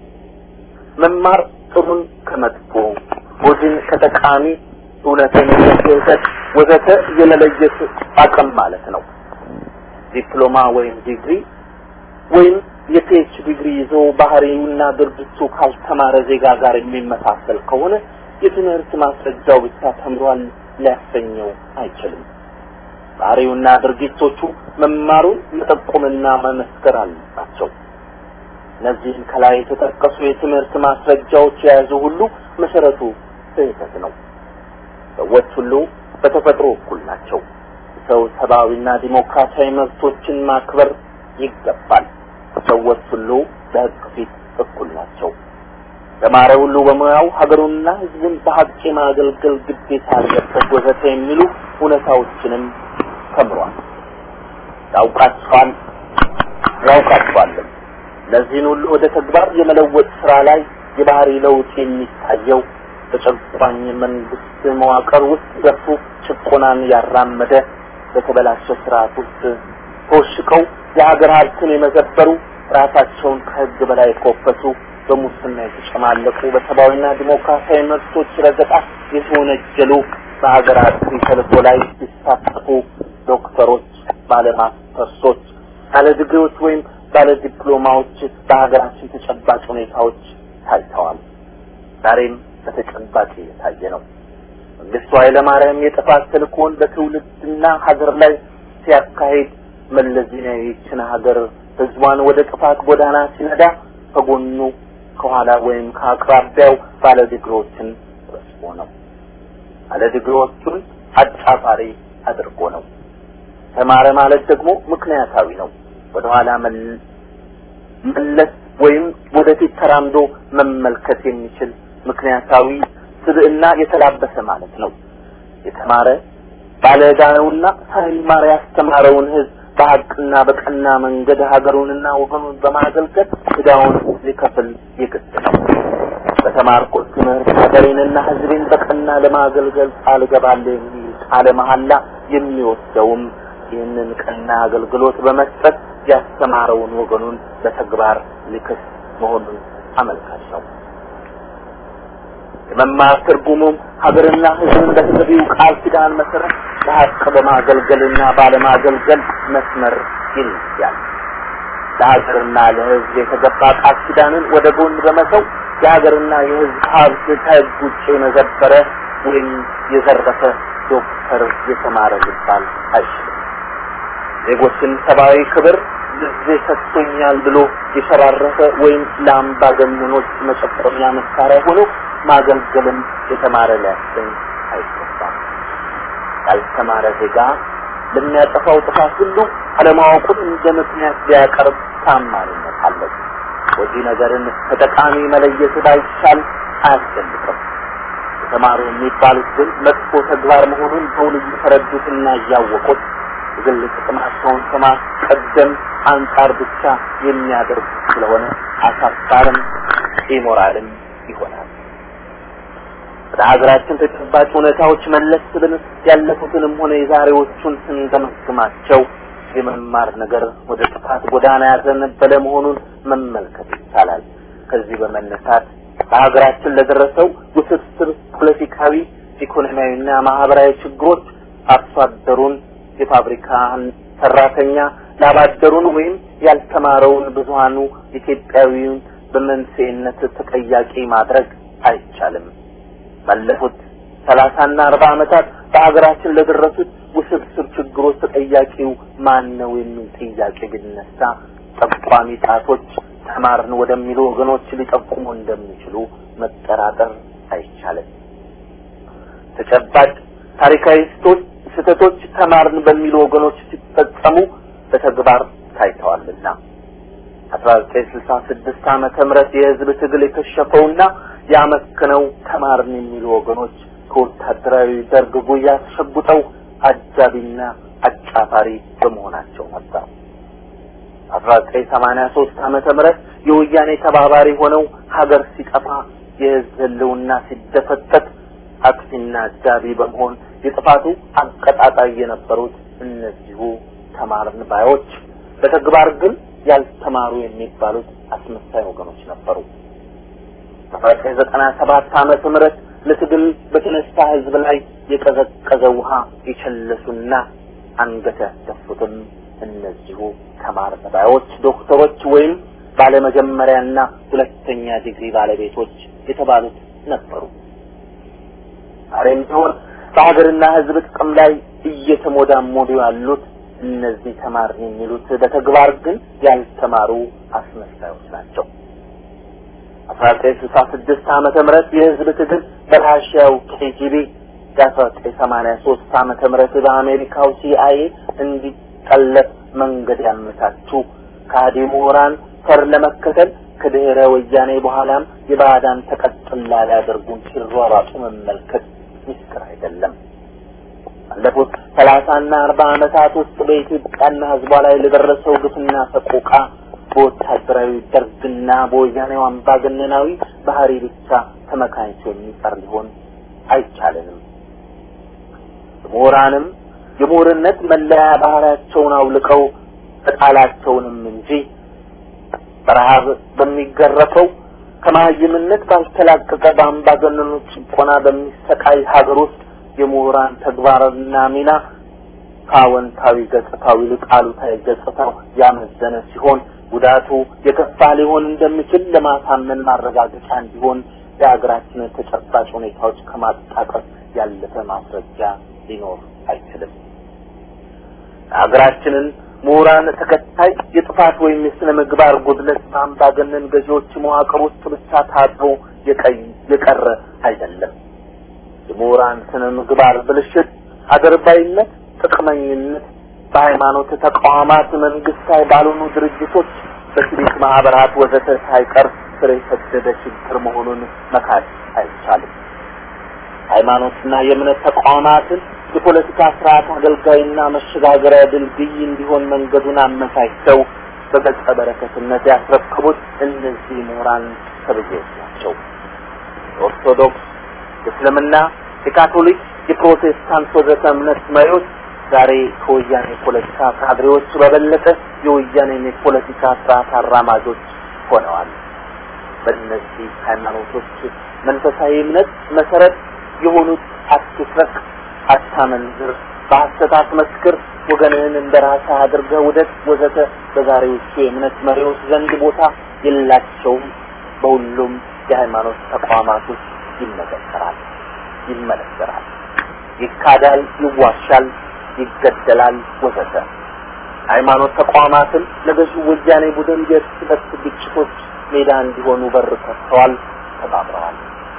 መማር ጥሩን ከመጥፎ ጎጂን ከጠቃሚ እውነትን ከስህተት ወዘተ የመለየት አቅም ማለት ነው። ዲፕሎማ ወይም ዲግሪ ወይም የፒኤች ዲግሪ ይዞ ባህሪውና ድርጊቱ ካልተማረ ዜጋ ጋር የሚመሳሰል ከሆነ የትምህርት ማስረጃው ብቻ ተምሯል ሊያሰኘው አይችልም። ባህሪውና ድርጊቶቹ መማሩን መጠቆምና መመስከር አለባቸው። እነዚህን ከላይ የተጠቀሱ የትምህርት ማስረጃዎች የያዙ ሁሉ መሰረቱ ስህተት ነው። ሰዎች ሁሉ በተፈጥሮ እኩል ናቸው። ሰው ሰብአዊና ዲሞክራሲያዊ መብቶችን ማክበር ይገባል። ሰዎች ሁሉ በሕግ ፊት እኩል ናቸው። ተማረ ሁሉ በሙያው ሀገሩንና ሕዝቡን በሀቅ የማገልገል ግዴታ አለበት ወዘተ የሚሉ እውነታዎችንም ተምሯል። ያውቃቸዋል ያውቃቸዋልም። እነዚህን ሁሉ ወደ ተግባር የመለወጥ ስራ ላይ የባህሪ ለውጥ የሚታየው በጨቋኝ መንግስት መዋቅር ውስጥ ገብቶ ጭቆናን ያራመደ በተበላሸ ስርዓት ውስጥ ተወሽቀው የሀገር ሀብትን የመዘበሩ ራሳቸውን ከህግ በላይ የኮፈሱ በሙስና የተጨማለቁ በሰብአዊና ዲሞክራሲያዊ መብቶች ረገጣ የተወነጀሉ በሀገራት ተልዕኮ ላይ ሲሳተፉ ዶክተሮች፣ ባለማስተርሶች፣ ባለ ዲግሪዎች ወይም ባለ ዲፕሎማዎች በሀገራችን ተጨባጭ ሁኔታዎች ታይተዋል። ዛሬም በተጨባጭ እየታየ ነው። መንግስቱ ኃይለማርያም የጥፋት ተልእኮውን በትውልድና ሀገር ላይ ሲያካሂድ መለስ ዜናዊ ይህችን ሀገር ህዝቧን ወደ ጥፋት ጎዳና ሲነዳ ከጎኑ ከኋላ ወይም ከአቅራቢያው ባለ ዲግሪዎችን ረስቦ ነው። ባለ ዲግሪዎቹን አጫፋሪ አድርጎ ነው። ተማረ ማለት ደግሞ ምክንያታዊ ነው። ወደኋላ መለስ ወይም ወደፊት ተራምዶ መመልከት የሚችል ምክንያታዊ ስብዕና የተላበሰ ማለት ነው። የተማረ ባለዕዳ ነውና ሳይማር ያስተማረውን ህዝብ በሀቅና በቀና መንገድ ሀገሩንና ወገኑን በማገልገል ዕዳውን ሊከፍል የግድ ነው። በተማርኩት ትምህርት ሀገሬንና ህዝቤን በቀና ለማገልገል ቃል እገባለሁ የሚል ቃለ መሐላ የሚወስደውም ይህንን ቀና አገልግሎት በመስጠት ያስተማረውን ወገኑን በተግባር ሊክስ መሆኑን አመልካች ነው። የመማር ትርጉሙም ሀገርና ህዝብን በተገቢው ቃል ኪዳን መሰረት በሀቅ በማገልገልና ባለማገልገል መስመር ይለያል። ለሀገርና ለህዝብ የተገባ ቃል ኪዳንን ወደ ጎን በመተው የሀገርና የህዝብ ሀብት ከህግ ውጭ የመዘበረ ወይም የዘረፈ ዶክተር የተማረ ሊባል አይችልም። ዜጎችን ሰብአዊ ክብር ጊዜ ሰጥቶኛል ብሎ የሸራረፈ ወይም ለአምባገነኖች መጨቆኛ መሳሪያ ሆኖ ማገልገልም የተማረ ሊያሰኝ አይገባም። ያልተማረ ዜጋ ለሚያጠፋው ጥፋት ሁሉ አለማወቁን እንደ ምክንያት ሊያቀርብ ታማኝነት አለው። ወዲህ ነገርን ከጠቃሚ መለየት ባይቻል አያስደንቅም። የተማሩ የሚባሉት ግን መጥፎ ተግባር መሆኑን በውል እየተረዱትና እያወቁት የግል ጥቅማቸውን ከማስቀደም አንጻር ብቻ የሚያደርጉ ስለሆነ አሳፋርም ኢሞራልም ይሆናል። ወደ ሀገራችን ተጨባጭ ሁኔታዎች መለስ ብለን ያለፉትንም ሆነ የዛሬዎቹን ስንገመግማቸው የመማር ነገር ወደ ጥፋት ጎዳና ያዘነበለ መሆኑን መመልከት ይቻላል። ከዚህ በመነሳት በሀገራችን ለደረሰው ውስብስብ ፖለቲካዊ፣ ኢኮኖሚያዊና ማህበራዊ ችግሮች አርሶ አደሩን የፋብሪካን ሰራተኛ ላባደሩን ወይም ያልተማረውን ብዙሃኑ ኢትዮጵያዊውን በመንስኤነት ተጠያቂ ማድረግ አይቻልም። ባለፉት ሰላሳና አርባ ዓመታት በሀገራችን ለደረሱት ውስብስብ ችግሮች ተጠያቂው ማን ነው የሚል ጥያቄ ቢነሳ ጠቋሚ ጣቶች ተማርን ወደሚሉ ወገኖች ሊጠቁሙ እንደሚችሉ መጠራጠር አይቻልም። ተጨባጭ ታሪካዊ ስህተቶች ተማርን በሚሉ ወገኖች ሲፈጸሙ በተግባር ታይተዋልና አስራ ዘጠኝ ስልሳ ስድስት ዓመተ ምህረት የህዝብ ትግል የከሸፈውና ያመከነው ተማርን የሚሉ ወገኖች ከወታደራዊ ደርግ ጉያ ተሸጉጠው አጃቢና አጫፋሪ በመሆናቸው ነበር። አስራ ዘጠኝ ሰማንያ ሶስት ዓመተ ምህረት የወያኔ ተባባሪ ሆነው ሀገር ሲጠፋ የህዝብ ህልውና ሲደፈጠጥ አጥፊና አጃቢ በመሆን የጥፋቱ አቀጣጣይ የነበሩት እነዚሁ ተማርን ባዮች በተግባር ግን ያልተማሩ የሚባሉት አስመሳይ ወገኖች ነበሩ። አስራ ዘጠኝ ዘጠና ሰባት ዓመተ ምህረት ለትግል በተነሳ ህዝብ ላይ የቀዘቀዘ ውሃ የቸለሱና አንገት ያስደፉትም እነዚሁ ተማር ባዮች ዶክተሮች ወይም ባለመጀመሪያና ሁለተኛ ዲግሪ ባለቤቶች የተባሉት ነበሩ። ዛሬም ቢሆን በሀገርና ህዝብ ጥቅም ላይ እየተሞዳሞዱ ያሉት እነዚህ ተማር የሚሉት በተግባር ግን ያልተማሩ አስመሳዮች ናቸው። አስራ ዘጠኝ ስልሳ ስድስት ዓመተ ምህረት የህዝብ ትግል በራሽያው ኬጂቢ የአስራ ዘጠኝ ሰማንያ ሶስት ዓመተ ምህረት በአሜሪካው ሲአይኤ እንዲጠለፍ መንገድ ያመቻቹ ከሃዲ ምሁራን ፈር ለመከተል ከድህረ ወያኔ በኋላም የባዕዳን ተቀጥላ ሊያደርጉን ሲሯሯጡ መመልከት ምስጢር አይደለም። ባለፉት ሰላሳና አርባ ዓመታት ውስጥ በኢትዮጵያና ህዝቧ ላይ ለደረሰው ግፍና ሰቆቃ በወታደራዊ ደርግና በወያኔው አምባገነናዊ ባህሪ ብቻ ተመካኝቶ የሚቀር ሊሆን አይቻልንም። ምሁራንም የምሁርነት መለያ ባህሪያቸውን አውልቀው ተጣላቸውንም እንጂ በረሃብ በሚገረፈው ከመሀይምነት ባልተላቀቀ በአምባገነኖች ጭቆና በሚሰቃይ ሀገር ውስጥ የምሁራን ተግባርና ሚና ከአዎንታዊ ገጽታው ይልቅ አሉታዊ ገጽታው ያመዘነ ሲሆን ጉዳቱ የከፋ ሊሆን እንደሚችል ለማሳመን ማረጋገጫ እንዲሆን የሀገራችንን ተጨባጭ ሁኔታዎች ከማጣቀስ ያለፈ ማስረጃ ሊኖር አይችልም። ሀገራችንን ምሁራን ተከታይ የጥፋት ወይም የስነ ምግባር ጉድለት በአምባገነን ገዢዎች መዋቅር ውስጥ ብቻ ታጥሮ የቀረ አይደለም። የምሁራን ስነ ምግባር ብልሽት፣ አድርባይነት፣ ጥቅመኝነት በሃይማኖት ተቋማት፣ መንግስታዊ ባልሆኑ ድርጅቶች፣ በሲቪክ ማህበራት ወዘተ ሳይቀር ስር የሰደደ ችግር መሆኑን መካድ አይቻልም። ሃይማኖትና የእምነት ተቋማትን የፖለቲካ ስርዓት አገልጋይና መሸጋገሪያ ድልድይ እንዲሆን መንገዱን አመቻችተው በገጸ በረከትነት ያስረከቡት እነዚህ ምሁራን ተብዬዎች ናቸው። የኦርቶዶክስ፣ የእስልምና፣ የካቶሊክ፣ የፕሮቴስታንት ወዘተ እምነት መሪዎች ዛሬ ከወያኔ ፖለቲካ ካድሬዎች በበለጠ የወያኔን የፖለቲካ ስርዓት አራማጆች ሆነዋል። በእነዚህ ሃይማኖቶች መንፈሳዊ እምነት መሰረት የሆኑት አትስረቅ፣ አታመንዝር፣ በሐሰት አትመስክር፣ ወገንህን እንደ ራስህ አድርገህ ውደድ ወዘተ በዛሬዎቹ የእምነት መሪዎች ዘንድ ቦታ የላቸውም። በሁሉም የሃይማኖት ተቋማት ውስጥ ይመዘከራል፣ ይመነዘራል፣ ይካዳል፣ ይዋሻል፣ ይገደላል ወዘተ። ሃይማኖት ተቋማትን ለገዢው ወያኔ ቡድን የእርስ በርስ ግጭቶች ሜዳ እንዲሆኑ በር ከፍተዋል፣ ተባብረዋል።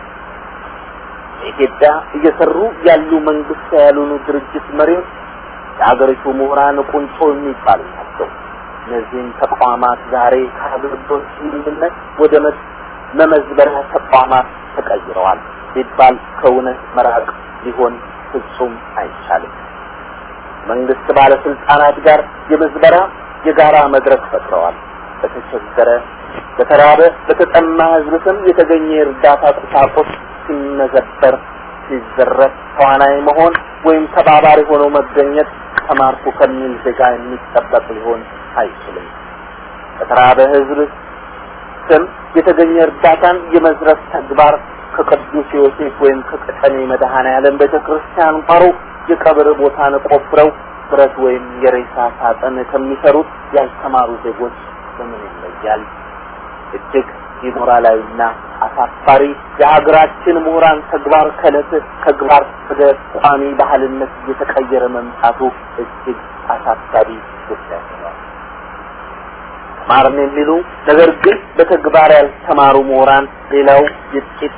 በኢትዮጵያ እየሰሩ ያሉ መንግስት ያልሆኑ ድርጅት መሪዎች የሀገሪቱ ምሁራን ቁንጮ የሚባሉ ናቸው። እነዚህም ተቋማት ዛሬ ከአገልግሎት ስምምነት ወደ መመዝበሪያ ተቋማት ተቀይረዋል ሲባል ከእውነት መራቅ ሊሆን ፍጹም አይቻልም። መንግስት ባለስልጣናት ጋር የምዝበራ የጋራ መድረክ ፈጥረዋል። በተቸገረ፣ በተራበ፣ በተጠማ ህዝብ ስም የተገኘ የእርዳታ ቁሳቁስ ሲመዘበር፣ ሲዘረፍ ተዋናይ መሆን ወይም ተባባሪ ሆኖ መገኘት ተማርኩ ከሚል ዜጋ የሚጠበቅ ሊሆን አይችልም። በተራበ ህዝብ ስም የተገኘ እርዳታን የመዝረፍ ተግባር ከቅዱስ ዮሴፍ ወይም ከቀጨኔ መድኃኔዓለም ቤተ ክርስቲያን ቋሮ የቀብር ቦታን ቆፍረው ብረት ወይም የሬሳ ሳጥን ከሚሰሩት ያልተማሩ ዜጎች በምን ይለያል? እጅግ ኢሞራላዊና አሳፋሪ የሀገራችን ምሁራን ተግባር ከዕለት ተግባር ወደ ቋሚ ባህልነት እየተቀየረ መምጣቱ እጅግ አሳሳቢ ጉዳይ ነው። ተማርን የሚሉ ነገር ግን በተግባር ያልተማሩ ምሁራን ሌላው የጥቂት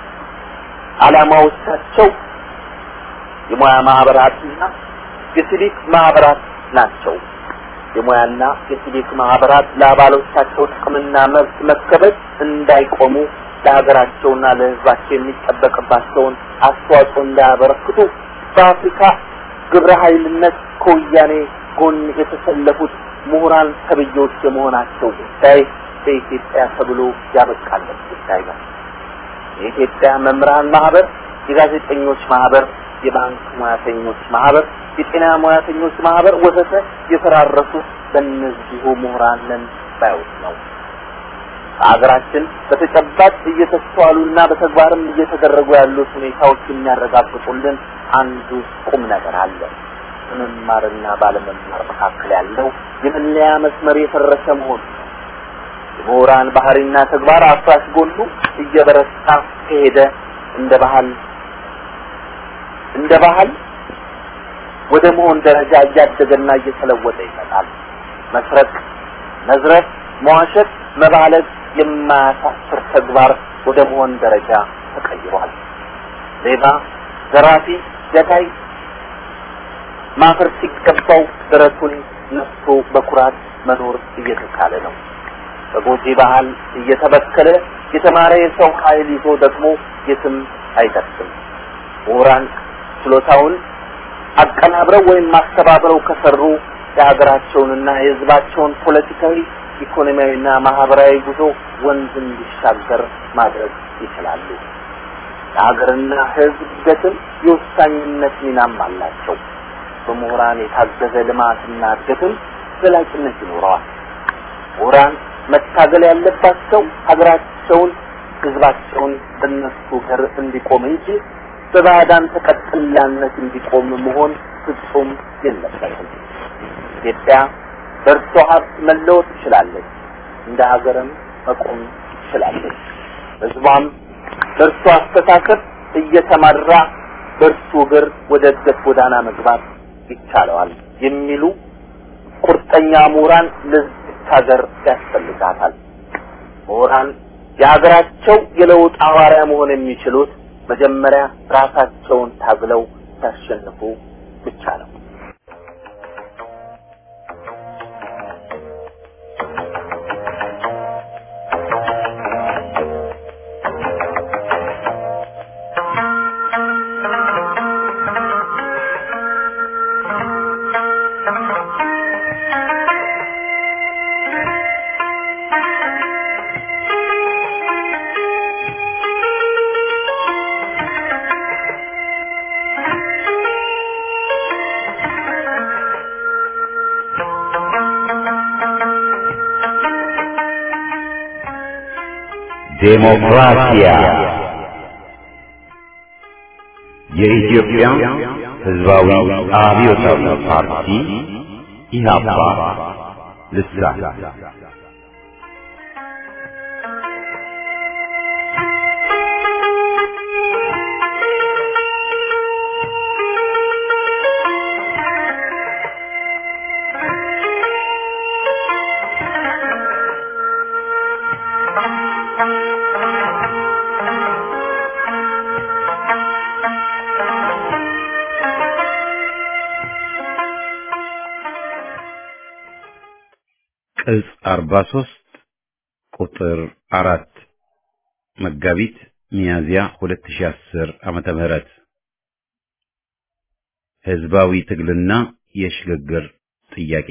ዓላማዎቻቸው የሙያ ማህበራትና የሲቪክ ማህበራት ናቸው። የሙያና የሲቪክ ማህበራት ለአባሎቻቸው ጥቅምና መብት መከበር እንዳይቆሙ ለሀገራቸውና ለሕዝባቸው የሚጠበቅባቸውን አስተዋጽኦ እንዳያበረክቱ በአፍሪካ ግብረ ኃይልነት ከወያኔ ጎን የተሰለፉት ምሁራን ተብዬዎች የመሆናቸው ጉዳይ በኢትዮጵያ ተብሎ ያበቃለት ጉዳይ ነው። የኢትዮጵያ መምህራን ማህበር፣ የጋዜጠኞች ማህበር፣ የባንክ ሙያተኞች ማህበር፣ የጤና ሙያተኞች ማህበር ወዘተ የፈራረሱት በእነዚሁ ምሁራን ነን ባዮች ነው። በሀገራችን በተጨባጭ እየተስተዋሉና በተግባርም እየተደረጉ ያሉት ሁኔታዎች የሚያረጋግጡልን አንዱ ቁም ነገር አለ። በመማርና ባለመማር መካከል ያለው የመለያ መስመር የፈረሰ መሆኑ ነው። የምሁራን ባህሪና ተግባር አፍራሽ ጎኑ እየበረታ ከሄደ እንደ ባህል እንደ ባህል ወደ መሆን ደረጃ እያደገና እየተለወጠ ይመጣል። መስረቅ፣ መዝረፍ፣ መዋሸት፣ መባለግ የማያሳፍር ተግባር ወደ መሆን ደረጃ ተቀይሯል። ሌባ፣ ዘራፊ፣ ገዳይ ማፈር ሲገባው ደረቱን ነፍቶ በኩራት መኖር እየተቻለ ነው። በጎጂ ባህል እየተበከለ የተማረ የሰው ኃይል ይዞ ደግሞ የትም አይደርስም። ምሁራን ችሎታውን አቀናብረው ወይም ማስተባብረው ከሰሩ የሀገራቸውንና የሕዝባቸውን ፖለቲካዊ፣ ኢኮኖሚያዊና ማህበራዊ ጉዞ ወንዝ እንዲሻገር ማድረግ ይችላሉ። የሀገርና ሕዝብ እድገትም የወሳኝነት ሚናም አላቸው። በምሁራን የታገዘ ልማትና እድገትም ዘላቂነት ይኖረዋል። ምሁራን መታገል ያለባቸው ሀገራቸውን፣ ሕዝባቸውን በእነሱ ገር እንዲቆም እንጂ በባዕዳን ተቀጥላነት እንዲቆም መሆን ፍጹም የለበትም። ኢትዮጵያ በእርሷ ሀብት መለወጥ ትችላለች፣ እንደ ሀገርም መቆም ትችላለች። ሕዝቧም በእርሱ አስተሳሰብ እየተመራ በእርሱ እግር ወደ እድገት ጎዳና መግባት ይቻለዋል የሚሉ ቁርጠኛ ምሁራን ለዚች ሀገር ያስፈልጋታል። ምሁራን የሀገራቸው የለውጥ ሐዋርያ መሆን የሚችሉት መጀመሪያ ራሳቸውን ታግለው ሲያሸንፉ ብቻ ነው። ዴሞክራሲያ የኢትዮጵያ ሕዝባዊ አብዮታዊ ፓርቲ ኢህአፓ ልሳን ቅጽ 43 ቁጥር አራት መጋቢት ሚያዝያ 2010 ዓመተ ምህረት ህዝባዊ ትግልና የሽግግር ጥያቄ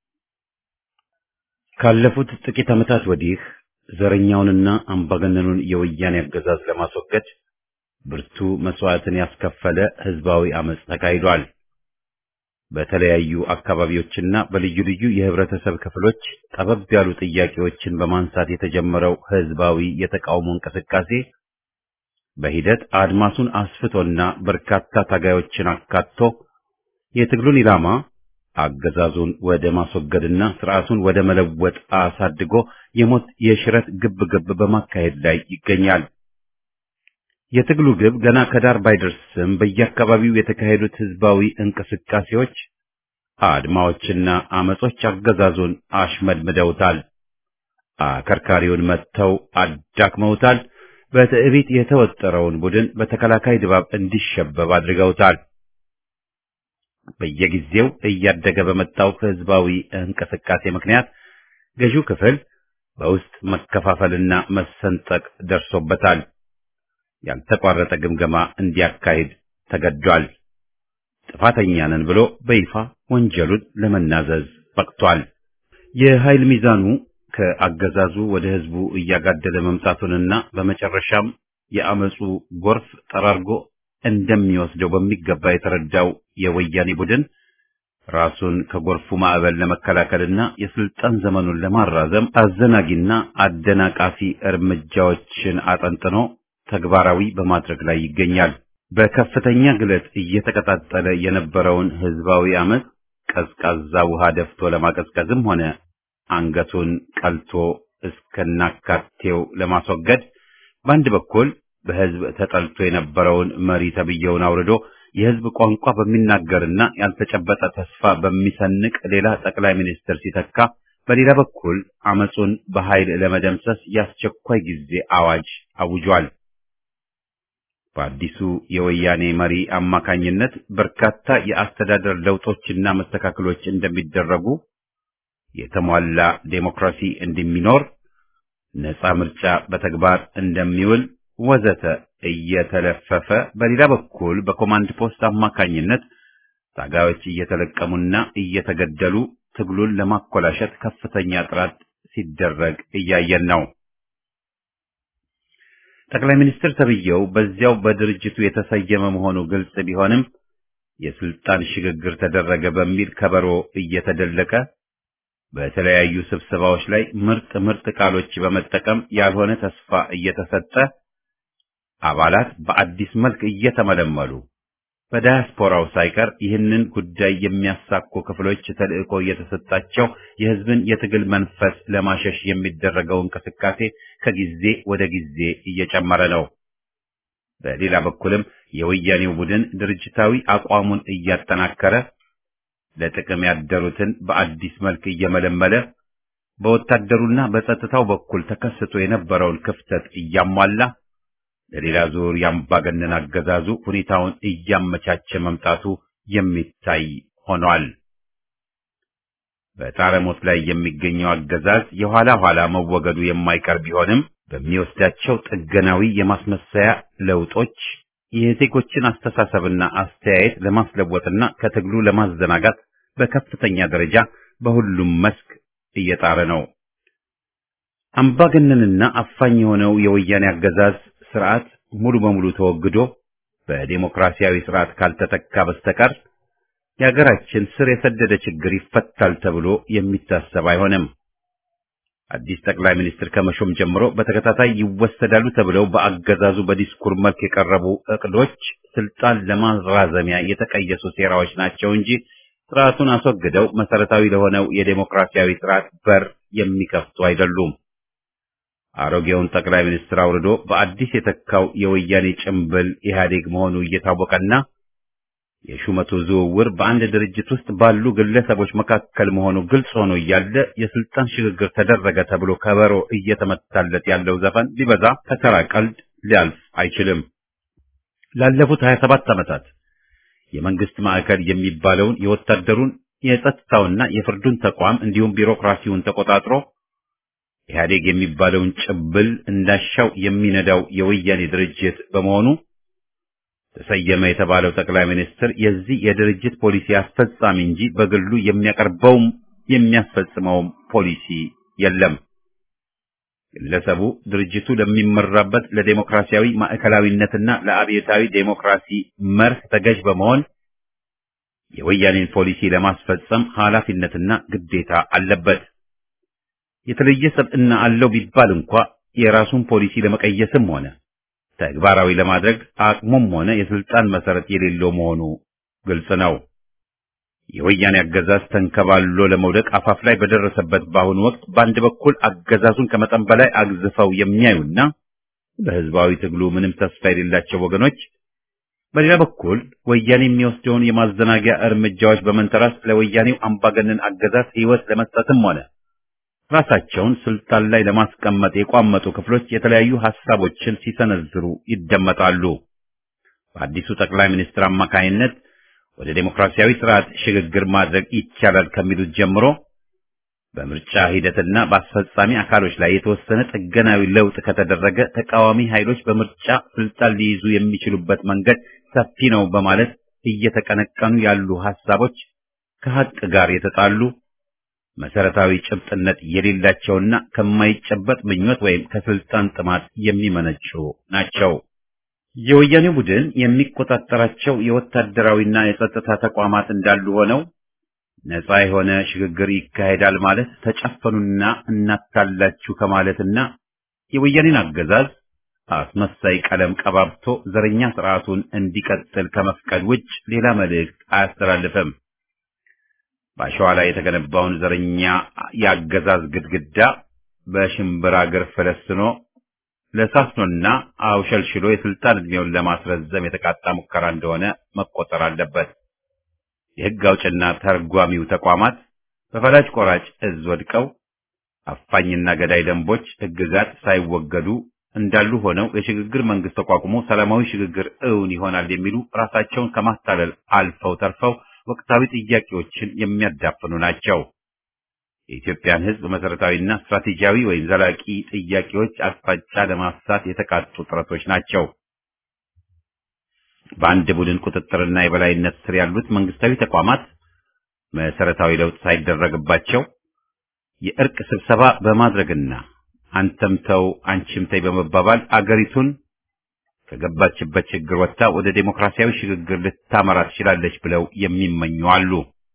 ካለፉት ጥቂት ዓመታት ወዲህ ዘረኛውንና አምባገነኑን የወያኔ አገዛዝ ለማስወገድ ብርቱ መስዋዕትን ያስከፈለ ህዝባዊ አመጽ ተካሂዷል። በተለያዩ አካባቢዎችና በልዩ ልዩ የህብረተሰብ ክፍሎች ጠበብ ያሉ ጥያቄዎችን በማንሳት የተጀመረው ህዝባዊ የተቃውሞ እንቅስቃሴ በሂደት አድማሱን አስፍቶና በርካታ ታጋዮችን አካቶ የትግሉን ኢላማ አገዛዙን ወደ ማስወገድና ስርዓቱን ወደ መለወጥ አሳድጎ የሞት የሽረት ግብ ግብ በማካሄድ ላይ ይገኛል። የትግሉ ግብ ገና ከዳር ባይደርስም በየአካባቢው የተካሄዱት ህዝባዊ እንቅስቃሴዎች፣ አድማዎችና አመጾች አገዛዙን አሽመድምደውታል። አከርካሪውን መጥተው አዳክመውታል። በትዕቢት የተወጠረውን ቡድን በተከላካይ ድባብ እንዲሸበብ አድርገውታል። በየጊዜው እያደገ በመጣው ህዝባዊ እንቅስቃሴ ምክንያት ገዢው ክፍል በውስጥ መከፋፈልና መሰንጠቅ ደርሶበታል። ያልተቋረጠ ግምገማ እንዲያካሂድ ተገዷል። ጥፋተኛ ነን ብሎ በይፋ ወንጀሉን ለመናዘዝ በቅቷል። የኃይል ሚዛኑ ከአገዛዙ ወደ ህዝቡ እያጋደለ መምጣቱንና በመጨረሻም የአመፁ ጎርፍ ጠራርጎ እንደሚወስደው በሚገባ የተረዳው የወያኔ ቡድን ራሱን ከጎርፉ ማዕበል ለመከላከልና የስልጣን ዘመኑን ለማራዘም አዘናጊና አደናቃፊ እርምጃዎችን አጠንጥኖ ተግባራዊ በማድረግ ላይ ይገኛል። በከፍተኛ ግለት እየተቀጣጠለ የነበረውን ህዝባዊ አመፅ ቀዝቃዛ ውሃ ደፍቶ ለማቀዝቀዝም ሆነ አንገቱን ቀልቶ እስከናካቴው ለማስወገድ በአንድ በኩል በህዝብ ተጠልቶ የነበረውን መሪ ተብየውን አውርዶ የህዝብ ቋንቋ በሚናገርና ያልተጨበጠ ተስፋ በሚሰንቅ ሌላ ጠቅላይ ሚኒስትር ሲተካ፣ በሌላ በኩል አመፁን በኃይል ለመደምሰስ የአስቸኳይ ጊዜ አዋጅ አውጇል። በአዲሱ የወያኔ መሪ አማካኝነት በርካታ የአስተዳደር ለውጦችና መስተካከሎች እንደሚደረጉ፣ የተሟላ ዴሞክራሲ እንደሚኖር፣ ነፃ ምርጫ በተግባር እንደሚውል ወዘተ እየተለፈፈ በሌላ በኩል በኮማንድ ፖስት አማካኝነት ታጋዮች እየተለቀሙና እየተገደሉ ትግሉን ለማኮላሸት ከፍተኛ ጥረት ሲደረግ እያየን ነው። ጠቅላይ ሚኒስትር ተብዬው በዚያው በድርጅቱ የተሰየመ መሆኑ ግልጽ ቢሆንም የስልጣን ሽግግር ተደረገ በሚል ከበሮ እየተደለቀ በተለያዩ ስብሰባዎች ላይ ምርጥ ምርጥ ቃሎች በመጠቀም ያልሆነ ተስፋ እየተሰጠ አባላት በአዲስ መልክ እየተመለመሉ በዳያስፖራው ሳይቀር ይህንን ጉዳይ የሚያሳኩ ክፍሎች ተልዕኮ እየተሰጣቸው የሕዝብን የትግል መንፈስ ለማሸሽ የሚደረገው እንቅስቃሴ ከጊዜ ወደ ጊዜ እየጨመረ ነው። በሌላ በኩልም የወያኔው ቡድን ድርጅታዊ አቋሙን እያጠናከረ ለጥቅም ያደሩትን በአዲስ መልክ እየመለመለ በወታደሩና በጸጥታው በኩል ተከስቶ የነበረውን ክፍተት እያሟላ ለሌላ ዙር የአምባገነን አገዛዙ ሁኔታውን እያመቻቸ መምጣቱ የሚታይ ሆኗል። በጣረሞት ላይ የሚገኘው አገዛዝ የኋላ ኋላ መወገዱ የማይቀር ቢሆንም በሚወስዳቸው ጥገናዊ የማስመሰያ ለውጦች የዜጎችን አስተሳሰብና አስተያየት ለማስለወጥና ከትግሉ ለማዘናጋት በከፍተኛ ደረጃ በሁሉም መስክ እየጣረ ነው። አምባገነንና አፋኝ የሆነው የወያኔ አገዛዝ ስርዓት ሙሉ በሙሉ ተወግዶ በዴሞክራሲያዊ ስርዓት ካልተተካ በስተቀር የሀገራችን ስር የሰደደ ችግር ይፈታል ተብሎ የሚታሰብ አይሆንም። አዲስ ጠቅላይ ሚኒስትር ከመሾም ጀምሮ በተከታታይ ይወሰዳሉ ተብለው በአገዛዙ በዲስኩር መልክ የቀረቡ እቅዶች ስልጣን ለማራዘሚያ የተቀየሱ ሴራዎች ናቸው እንጂ ስርዓቱን አስወግደው መሰረታዊ ለሆነው የዴሞክራሲያዊ ስርዓት በር የሚከፍቱ አይደሉም። አሮጌውን ጠቅላይ ሚኒስትር አውርዶ በአዲስ የተካው የወያኔ ጭምብል ኢህአዴግ መሆኑ እየታወቀና የሹመቱ ዝውውር በአንድ ድርጅት ውስጥ ባሉ ግለሰቦች መካከል መሆኑ ግልጽ ሆኖ እያለ የስልጣን ሽግግር ተደረገ ተብሎ ከበሮ እየተመታለት ያለው ዘፈን ሊበዛ ከተራ ቀልድ ሊያልፍ አይችልም። ላለፉት 27 ዓመታት የመንግስት ማዕከል የሚባለውን የወታደሩን የጸጥታውና የፍርዱን ተቋም እንዲሁም ቢሮክራሲውን ተቆጣጥሮ ኢህአዴግ የሚባለውን ጭብል እንዳሻው የሚነዳው የወያኔ ድርጅት በመሆኑ ተሰየመ የተባለው ጠቅላይ ሚኒስትር የዚህ የድርጅት ፖሊሲ አስፈጻሚ እንጂ በግሉ የሚያቀርበውም የሚያስፈጽመውም ፖሊሲ የለም። ግለሰቡ ድርጅቱ ለሚመራበት ለዴሞክራሲያዊ ማዕከላዊነትና ለአብዮታዊ ዴሞክራሲ መርህ ተገዥ በመሆን የወያኔን ፖሊሲ ለማስፈጸም ኃላፊነትና ግዴታ አለበት። የተለየ ሰብዕና አለው ቢባል እንኳ የራሱን ፖሊሲ ለመቀየስም ሆነ ተግባራዊ ለማድረግ አቅሙም ሆነ የስልጣን መሰረት የሌለው መሆኑ ግልጽ ነው። የወያኔ አገዛዝ ተንከባሎ ለመውደቅ አፋፍ ላይ በደረሰበት በአሁኑ ወቅት በአንድ በኩል አገዛዙን ከመጠን በላይ አግዝፈው የሚያዩና በህዝባዊ ትግሉ ምንም ተስፋ የሌላቸው ወገኖች፣ በሌላ በኩል ወያኔ የሚወስደውን የማዘናጊያ እርምጃዎች በመንተራስ ለወያኔው አምባገነን አገዛዝ ህይወት ለመስጠትም ሆነ ራሳቸውን ስልጣን ላይ ለማስቀመጥ የቋመጡ ክፍሎች የተለያዩ ሐሳቦችን ሲሰነዝሩ ይደመጣሉ። በአዲሱ ጠቅላይ ሚኒስትር አማካይነት ወደ ዴሞክራሲያዊ ስርዓት ሽግግር ማድረግ ይቻላል ከሚሉት ጀምሮ በምርጫ ሂደትና በአስፈጻሚ አካሎች ላይ የተወሰነ ጥገናዊ ለውጥ ከተደረገ ተቃዋሚ ኃይሎች በምርጫ ስልጣን ሊይዙ የሚችሉበት መንገድ ሰፊ ነው በማለት እየተቀነቀኑ ያሉ ሐሳቦች ከሐቅ ጋር የተጣሉ መሰረታዊ ጭብጥነት የሌላቸውና ከማይጨበጥ ምኞት ወይም ከስልጣን ጥማት የሚመነጩ ናቸው። የወያኔ ቡድን የሚቆጣጠራቸው የወታደራዊና የጸጥታ ተቋማት እንዳሉ ሆነው ነፃ የሆነ ሽግግር ይካሄዳል ማለት ተጨፈኑና እናታላችሁ ከማለትና የወያኔን አገዛዝ አስመሳይ ቀለም ቀባብቶ ዘረኛ ስርዓቱን እንዲቀጥል ከመፍቀድ ውጭ ሌላ መልእክት አያስተላልፍም። በአሸዋ ላይ የተገነባውን ዘረኛ የአገዛዝ ግድግዳ በሽምብራ እግር ፈለስኖ ለሳስኖና አውሸልሽሎ የስልጣን ዕድሜውን ለማስረዘም የተቃጣ ሙከራ እንደሆነ መቆጠር አለበት። የሕግ አውጭና ተርጓሚው ተቋማት በፈላጭ ቆራጭ እዝ ወድቀው አፋኝና ገዳይ ደንቦች፣ ሕግጋት ሳይወገዱ እንዳሉ ሆነው የሽግግር መንግስት ተቋቁሞ ሰላማዊ ሽግግር እውን ይሆናል የሚሉ ራሳቸውን ከማታለል አልፈው ተርፈው ወቅታዊ ጥያቄዎችን የሚያዳፍኑ ናቸው። የኢትዮጵያን ሕዝብ መሰረታዊና ስትራቴጂያዊ ወይም ዘላቂ ጥያቄዎች አቅጣጫ ለማሳት የተቃጡ ጥረቶች ናቸው። በአንድ ቡድን ቁጥጥርና የበላይነት ስር ያሉት መንግስታዊ ተቋማት መሰረታዊ ለውጥ ሳይደረግባቸው የእርቅ ስብሰባ በማድረግና አንተም ተው አንቺም ተይ በመባባል አገሪቱን ከገባችበት ችግር ወጥታ ወደ ዴሞክራሲያዊ ሽግግር ልታመራ ትችላለች ብለው የሚመኙ አሉ።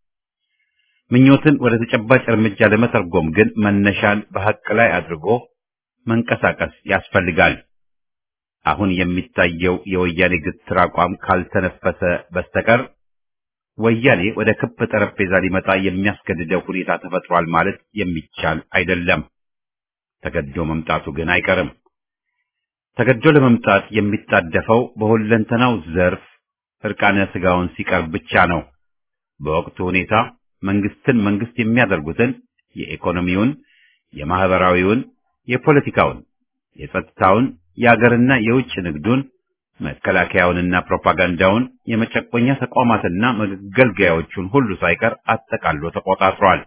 ምኞትን ወደ ተጨባጭ እርምጃ ለመተርጎም ግን መነሻን በሐቅ ላይ አድርጎ መንቀሳቀስ ያስፈልጋል። አሁን የሚታየው የወያኔ ግትር አቋም ካልተነፈሰ በስተቀር ወያኔ ወደ ክብ ጠረጴዛ ሊመጣ የሚያስገድደው ሁኔታ ተፈጥሯል ማለት የሚቻል አይደለም። ተገዶ መምጣቱ ግን አይቀርም። ተገዶ ለመምጣት የሚጣደፈው በሁለንተናው ዘርፍ እርቃነ ስጋውን ሲቀርብ ብቻ ነው። በወቅቱ ሁኔታ መንግስትን መንግስት የሚያደርጉትን የኢኮኖሚውን፣ የማህበራዊውን፣ የፖለቲካውን፣ የጸጥታውን፣ የአገርና የውጭ ንግዱን፣ መከላከያውንና ፕሮፓጋንዳውን፣ የመጨቆኛ ተቋማትና መገልገያዎቹን ሁሉ ሳይቀር አጠቃሎ ተቆጣጥሯል።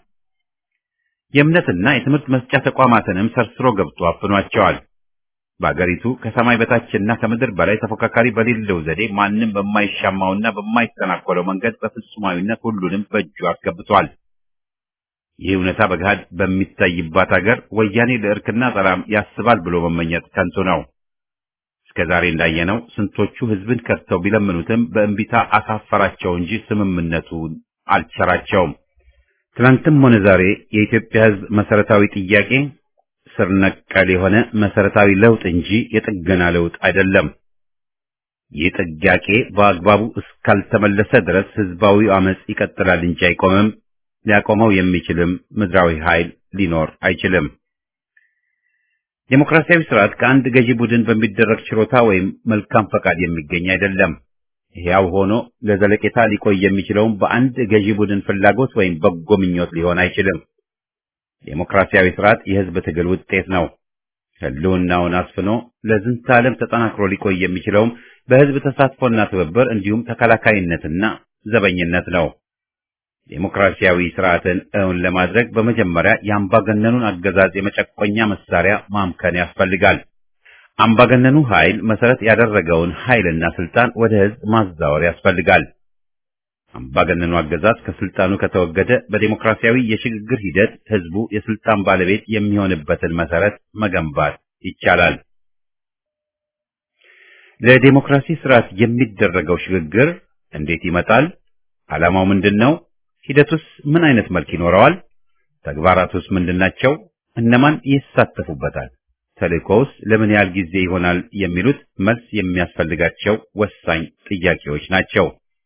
የእምነትና የትምህርት መስጫ ተቋማትንም ሰርስሮ ገብቶ አፍኗቸዋል። በአገሪቱ ከሰማይ በታችና ከምድር በላይ ተፎካካሪ በሌለው ዘዴ ማንም በማይሻማውና በማይተናኮለው መንገድ በፍጹማዊነት ሁሉንም በእጁ አስገብቷል። ይህ እውነታ በገሃድ በሚታይባት አገር ወያኔ ለእርክና ሰላም ያስባል ብሎ መመኘት ከንቱ ነው። እስከ ዛሬ እንዳየነው ስንቶቹ ህዝብን ከድተው ቢለምኑትም በእንቢታ አሳፈራቸው እንጂ ስምምነቱን አልቸራቸውም። ትናንትም ሆነ ዛሬ የኢትዮጵያ ህዝብ መሰረታዊ ጥያቄ ስር ነቀል የሆነ መሰረታዊ ለውጥ እንጂ የጥገና ለውጥ አይደለም። ይህ ጥያቄ በአግባቡ እስካልተመለሰ ድረስ ህዝባዊ አመጽ ይቀጥላል እንጂ አይቆምም። ሊያቆመው የሚችልም ምድራዊ ኃይል ሊኖር አይችልም። ዴሞክራሲያዊ ስርዓት ከአንድ ገዢ ቡድን በሚደረግ ችሮታ ወይም መልካም ፈቃድ የሚገኝ አይደለም። ሕያው ሆኖ ለዘለቄታ ሊቆይ የሚችለውም በአንድ ገዢ ቡድን ፍላጎት ወይም በጎ ምኞት ሊሆን አይችልም። ዴሞክራሲያዊ ስርዓት የህዝብ ትግል ውጤት ነው። ህልውናውን አስፍኖ ለዝንተ ዓለም ተጠናክሮ ሊቆይ የሚችለውም በህዝብ ተሳትፎና ትብብር እንዲሁም ተከላካይነትና ዘበኝነት ነው። ዴሞክራሲያዊ ስርዓትን እውን ለማድረግ በመጀመሪያ የአምባገነኑን አገዛዝ የመጨቆኛ መሳሪያ ማምከን ያስፈልጋል። አምባገነኑ ኃይል መሰረት ያደረገውን ኃይልና ስልጣን ወደ ህዝብ ማዛወር ያስፈልጋል። አምባገነኑ አገዛዝ ከስልጣኑ ከተወገደ በዴሞክራሲያዊ የሽግግር ሂደት ህዝቡ የስልጣን ባለቤት የሚሆንበትን መሰረት መገንባት ይቻላል። ለዴሞክራሲ ስርዓት የሚደረገው ሽግግር እንዴት ይመጣል? ዓላማው ምንድን ነው? ሂደቱስ ምን አይነት መልክ ይኖረዋል? ተግባራቱስ ምንድናቸው? እነማን ይሳተፉበታል? ተልእኮውስ ለምን ያህል ጊዜ ይሆናል? የሚሉት መልስ የሚያስፈልጋቸው ወሳኝ ጥያቄዎች ናቸው።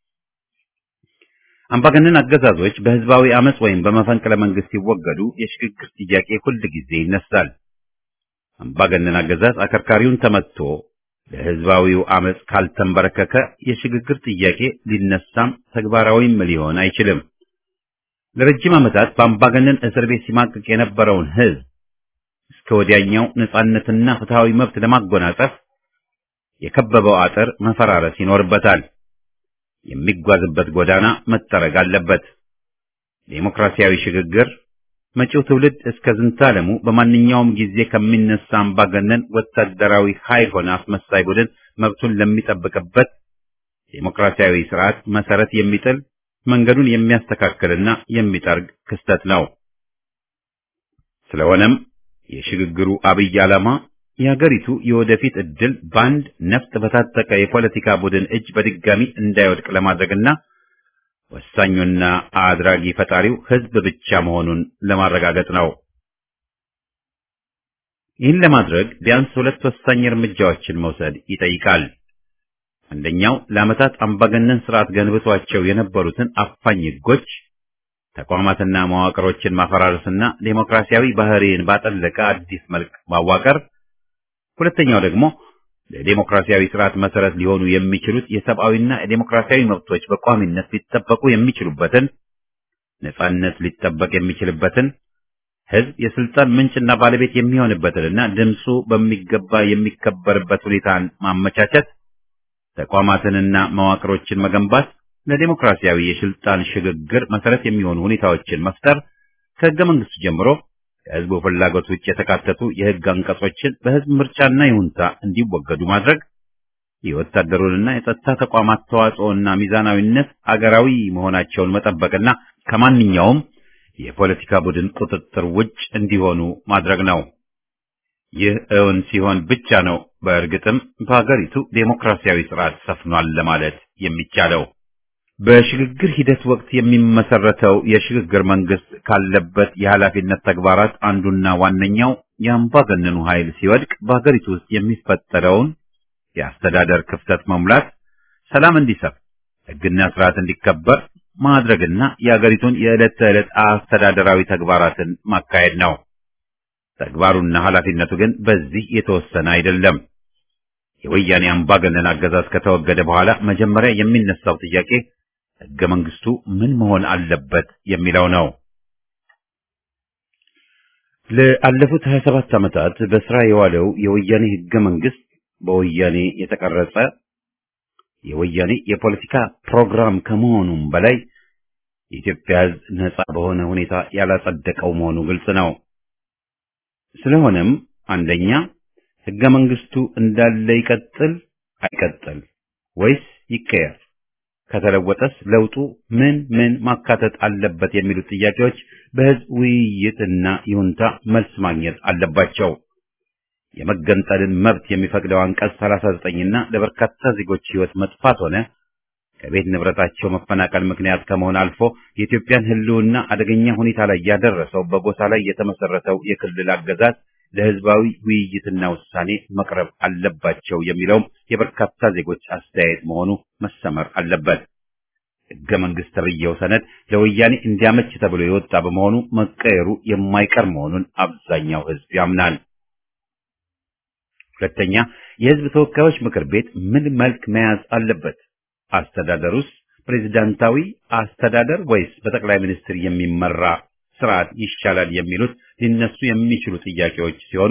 አምባገነን አገዛዞች በህዝባዊ አመጽ ወይም በመፈንቅለ መንግስት ሲወገዱ የሽግግር ጥያቄ ሁል ጊዜ ይነሳል። አምባገነን አገዛዝ አከርካሪውን ተመትቶ ለህዝባዊው አመጽ ካልተንበረከከ የሽግግር ጥያቄ ሊነሳም ተግባራዊም ሊሆን አይችልም። ለረጅም ዓመታት በአምባገነን እስር ቤት ሲማቅቅ የነበረውን ህዝብ እስከ ወዲያኛው ነጻነትና ፍትሃዊ መብት ለማጎናጸፍ የከበበው አጥር መፈራረስ ይኖርበታል። የሚጓዝበት ጎዳና መጠረግ አለበት። ዴሞክራሲያዊ ሽግግር መጪው ትውልድ እስከ ዝንታለሙ በማንኛውም ጊዜ ከሚነሳ አምባገነን ወታደራዊ ኃይል ሆነ አስመሳይ ቡድን መብቱን ለሚጠብቅበት ዴሞክራሲያዊ ስርዓት መሰረት የሚጥል መንገዱን የሚያስተካክልና የሚጠርግ ክስተት ነው። ስለሆነም የሽግግሩ አብይ ዓላማ የሀገሪቱ የወደፊት ዕድል በአንድ ነፍጥ በታጠቀ የፖለቲካ ቡድን እጅ በድጋሚ እንዳይወድቅ ለማድረግና ወሳኙና አድራጊ ፈጣሪው ሕዝብ ብቻ መሆኑን ለማረጋገጥ ነው። ይህን ለማድረግ ቢያንስ ሁለት ወሳኝ እርምጃዎችን መውሰድ ይጠይቃል። አንደኛው ለዓመታት አምባገነን ስርዓት ገንብቷቸው የነበሩትን አፋኝ ሕጎች፣ ተቋማትና መዋቅሮችን ማፈራረስና ዴሞክራሲያዊ ባህሪን ባጠለቀ አዲስ መልክ ማዋቀር፣ ሁለተኛው ደግሞ ለዴሞክራሲያዊ ስርዓት መሰረት ሊሆኑ የሚችሉት የሰብአዊና የዴሞክራሲያዊ መብቶች በቋሚነት ሊጠበቁ የሚችሉበትን ነጻነት ሊጠበቅ የሚችልበትን ህዝብ የስልጣን ምንጭና ባለቤት የሚሆንበትንና ድምፁ በሚገባ የሚከበርበት ሁኔታን ማመቻቸት፣ ተቋማትንና መዋቅሮችን መገንባት፣ ለዴሞክራሲያዊ የስልጣን ሽግግር መሰረት የሚሆኑ ሁኔታዎችን መፍጠር፣ ከህገ መንግስቱ ጀምሮ ከህዝቡ ፍላጎት ውጭ የተካተቱ የህግ አንቀጾችን በህዝብ ምርጫና ይሁንታ እንዲወገዱ ማድረግ፣ የወታደሩንና የጸጥታ ተቋማት ተዋጽኦና ሚዛናዊነት አገራዊ መሆናቸውን መጠበቅና ከማንኛውም የፖለቲካ ቡድን ቁጥጥር ውጭ እንዲሆኑ ማድረግ ነው። ይህ እውን ሲሆን ብቻ ነው በእርግጥም በሀገሪቱ ዴሞክራሲያዊ ስርዓት ሰፍኗል ለማለት የሚቻለው። በሽግግር ሂደት ወቅት የሚመሰረተው የሽግግር መንግስት ካለበት የኃላፊነት ተግባራት አንዱና ዋነኛው የአምባገነኑ ኃይል ሲወድቅ በሀገሪቱ ውስጥ የሚፈጠረውን የአስተዳደር ክፍተት መሙላት፣ ሰላም እንዲሰፍ፣ ህግና ስርዓት እንዲከበር ማድረግና የሀገሪቱን የዕለት ተዕለት አስተዳደራዊ ተግባራትን ማካሄድ ነው። ተግባሩና ኃላፊነቱ ግን በዚህ የተወሰነ አይደለም። የወያኔ አምባገነን አገዛዝ ከተወገደ በኋላ መጀመሪያ የሚነሳው ጥያቄ ህገ መንግስቱ ምን መሆን አለበት የሚለው ነው። ለአለፉት 27 ዓመታት በስራ የዋለው የወያኔ ህገ መንግስት በወያኔ የተቀረጸ የወያኔ የፖለቲካ ፕሮግራም ከመሆኑም በላይ የኢትዮጵያ ህዝብ ነጻ በሆነ ሁኔታ ያላጸደቀው መሆኑ ግልጽ ነው። ስለሆነም አንደኛ ህገ መንግስቱ እንዳለ ይቀጥል አይቀጥል ወይስ ይቀየር? ከተለወጠስ ለውጡ ምን ምን ማካተት አለበት የሚሉት ጥያቄዎች በህዝብ ውይይትና ይሁንታ መልስ ማግኘት አለባቸው። የመገንጠልን መብት የሚፈቅደው አንቀጽ 39 እና ለበርካታ ዜጎች ህይወት መጥፋት ሆነ ከቤት ንብረታቸው መፈናቀል ምክንያት ከመሆን አልፎ የኢትዮጵያን ህልውና አደገኛ ሁኔታ ላይ ያደረሰው በጎሳ ላይ የተመሰረተው የክልል አገዛዝ ለህዝባዊ ውይይትና ውሳኔ መቅረብ አለባቸው የሚለውም የበርካታ ዜጎች አስተያየት መሆኑ መሰመር አለበት። ህገ መንግስት ተብዬው ሰነድ ለወያኔ እንዲያመች ተብሎ የወጣ በመሆኑ መቀየሩ የማይቀር መሆኑን አብዛኛው ህዝብ ያምናል። ሁለተኛ፣ የህዝብ ተወካዮች ምክር ቤት ምን መልክ መያዝ አለበት? አስተዳደሩስ ፕሬዝዳንታዊ አስተዳደር ወይስ በጠቅላይ ሚኒስትር የሚመራ ስርዓት ይሻላል የሚሉት ሊነሱ የሚችሉ ጥያቄዎች ሲሆኑ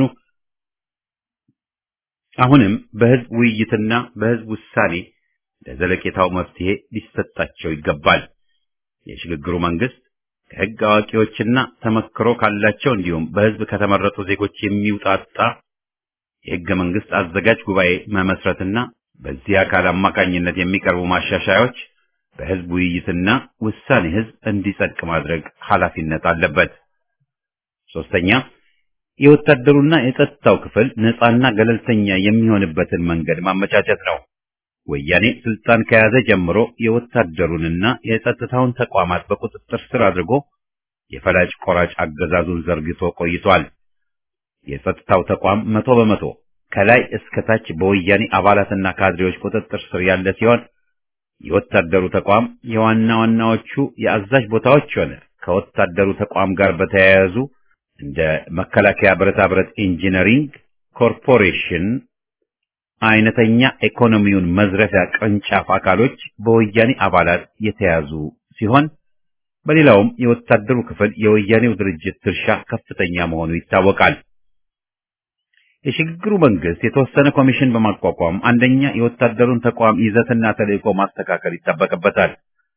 አሁንም በህዝብ ውይይትና በህዝብ ውሳኔ ለዘለቄታው መፍትሄ ሊሰጣቸው ይገባል። የሽግግሩ መንግስት ከህግ አዋቂዎችና ተመክሮ ካላቸው እንዲሁም በህዝብ ከተመረጡ ዜጎች የሚውጣጣ የህገ መንግስት አዘጋጅ ጉባኤ መመስረትና በዚህ አካል አማካኝነት የሚቀርቡ ማሻሻያዎች በህዝብ ውይይትና ውሳኔ ህዝብ እንዲጸድቅ ማድረግ ኃላፊነት አለበት። ሶስተኛ የወታደሩና የጸጥታው ክፍል ነፃና ገለልተኛ የሚሆንበትን መንገድ ማመቻቸት ነው። ወያኔ ስልጣን ከያዘ ጀምሮ የወታደሩንና የጸጥታውን ተቋማት በቁጥጥር ስር አድርጎ የፈላጭ ቆራጭ አገዛዙን ዘርግቶ ቆይቷል። የጸጥታው ተቋም መቶ በመቶ ከላይ እስከ ታች በወያኔ አባላትና ካድሬዎች ቁጥጥር ስር ያለ ሲሆን የወታደሩ ተቋም የዋና ዋናዎቹ የአዛዥ ቦታዎች ሆነ ከወታደሩ ተቋም ጋር በተያያዙ እንደ መከላከያ ብረታ ብረት ኢንጂነሪንግ ኮርፖሬሽን አይነተኛ ኢኮኖሚውን መዝረፊያ ቅርንጫፍ አካሎች በወያኔ አባላት የተያዙ ሲሆን በሌላውም የወታደሩ ክፍል የወያኔው ድርጅት ድርሻ ከፍተኛ መሆኑ ይታወቃል። የሽግግሩ መንግስት የተወሰነ ኮሚሽን በማቋቋም አንደኛ የወታደሩን ተቋም ይዘትና ተልዕኮ ማስተካከል ይጠበቅበታል።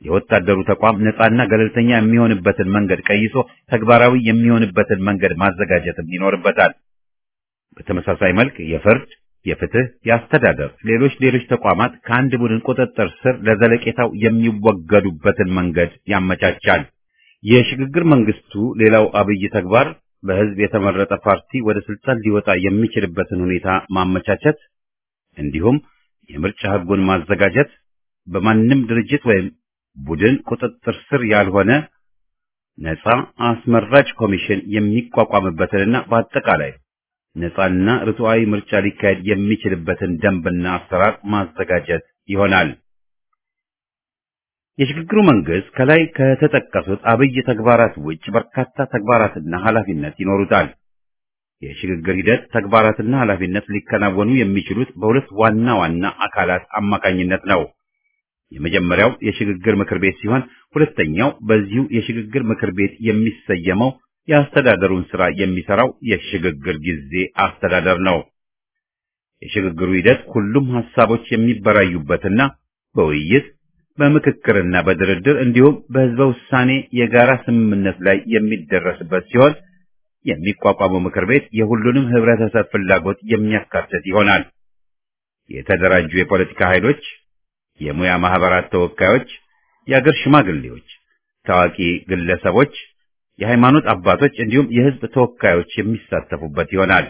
የወታደሩ ተቋም ነፃና ገለልተኛ የሚሆንበትን መንገድ ቀይሶ ተግባራዊ የሚሆንበትን መንገድ ማዘጋጀትም ይኖርበታል። በተመሳሳይ መልክ የፍርድ፣ የፍትህ፣ የአስተዳደር፣ ሌሎች ሌሎች ተቋማት ከአንድ ቡድን ቁጥጥር ስር ለዘለቄታው የሚወገዱበትን መንገድ ያመቻቻል። የሽግግር መንግስቱ ሌላው አብይ ተግባር በህዝብ የተመረጠ ፓርቲ ወደ ስልጣን ሊወጣ የሚችልበትን ሁኔታ ማመቻቸት እንዲሁም የምርጫ ህጉን ማዘጋጀት በማንም ድርጅት ወይም ቡድን ቁጥጥር ስር ያልሆነ ነፃ አስመራጭ ኮሚሽን የሚቋቋምበትንና በአጠቃላይ ነፃና ርቱዓዊ ምርጫ ሊካሄድ የሚችልበትን ደንብና አሰራር ማዘጋጀት ይሆናል። የሽግግሩ መንግስት ከላይ ከተጠቀሱት አብይ ተግባራት ውጭ በርካታ ተግባራትና ኃላፊነት ይኖሩታል። የሽግግር ሂደት ተግባራትና ኃላፊነት ሊከናወኑ የሚችሉት በሁለት ዋና ዋና አካላት አማካኝነት ነው። የመጀመሪያው የሽግግር ምክር ቤት ሲሆን ሁለተኛው በዚሁ የሽግግር ምክር ቤት የሚሰየመው የአስተዳደሩን ስራ የሚሰራው የሽግግር ጊዜ አስተዳደር ነው። የሽግግሩ ሂደት ሁሉም ሐሳቦች የሚበራዩበትና በውይይት በምክክርና በድርድር እንዲሁም በህዝበ ውሳኔ የጋራ ስምምነት ላይ የሚደረስበት ሲሆን የሚቋቋመው ምክር ቤት የሁሉንም ህብረተሰብ ፍላጎት የሚያካትት ይሆናል። የተደራጁ የፖለቲካ ኃይሎች፣ የሙያ ማህበራት ተወካዮች፣ የአገር ሽማግሌዎች፣ ታዋቂ ግለሰቦች፣ የሃይማኖት አባቶች እንዲሁም የህዝብ ተወካዮች የሚሳተፉበት ይሆናል።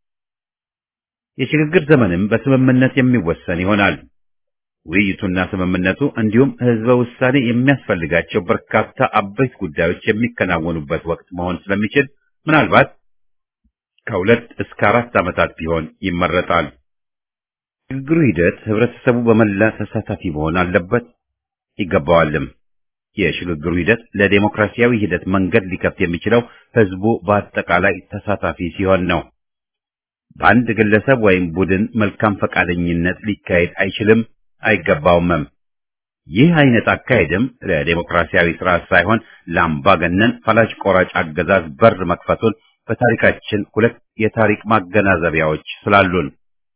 የሽግግር ዘመንም በስምምነት የሚወሰን ይሆናል። ውይይቱና ስምምነቱ እንዲሁም ህዝበ ውሳኔ የሚያስፈልጋቸው በርካታ አበይት ጉዳዮች የሚከናወኑበት ወቅት መሆን ስለሚችል ምናልባት ከሁለት እስከ አራት ዓመታት ቢሆን ይመረጣል። ሽግግሩ ሂደት ህብረተሰቡ በመላ ተሳታፊ መሆን አለበት ይገባዋልም። የሽግግሩ ሂደት ለዴሞክራሲያዊ ሂደት መንገድ ሊከፍት የሚችለው ህዝቡ በአጠቃላይ ተሳታፊ ሲሆን ነው። በአንድ ግለሰብ ወይም ቡድን መልካም ፈቃደኝነት ሊካሄድ አይችልም አይገባውምም። ይህ አይነት አካሄድም ለዴሞክራሲያዊ ስርዓት ሳይሆን ለአምባገነን ፈላጭ ቆራጭ አገዛዝ በር መክፈቱን በታሪካችን ሁለት የታሪክ ማገናዘቢያዎች ስላሉን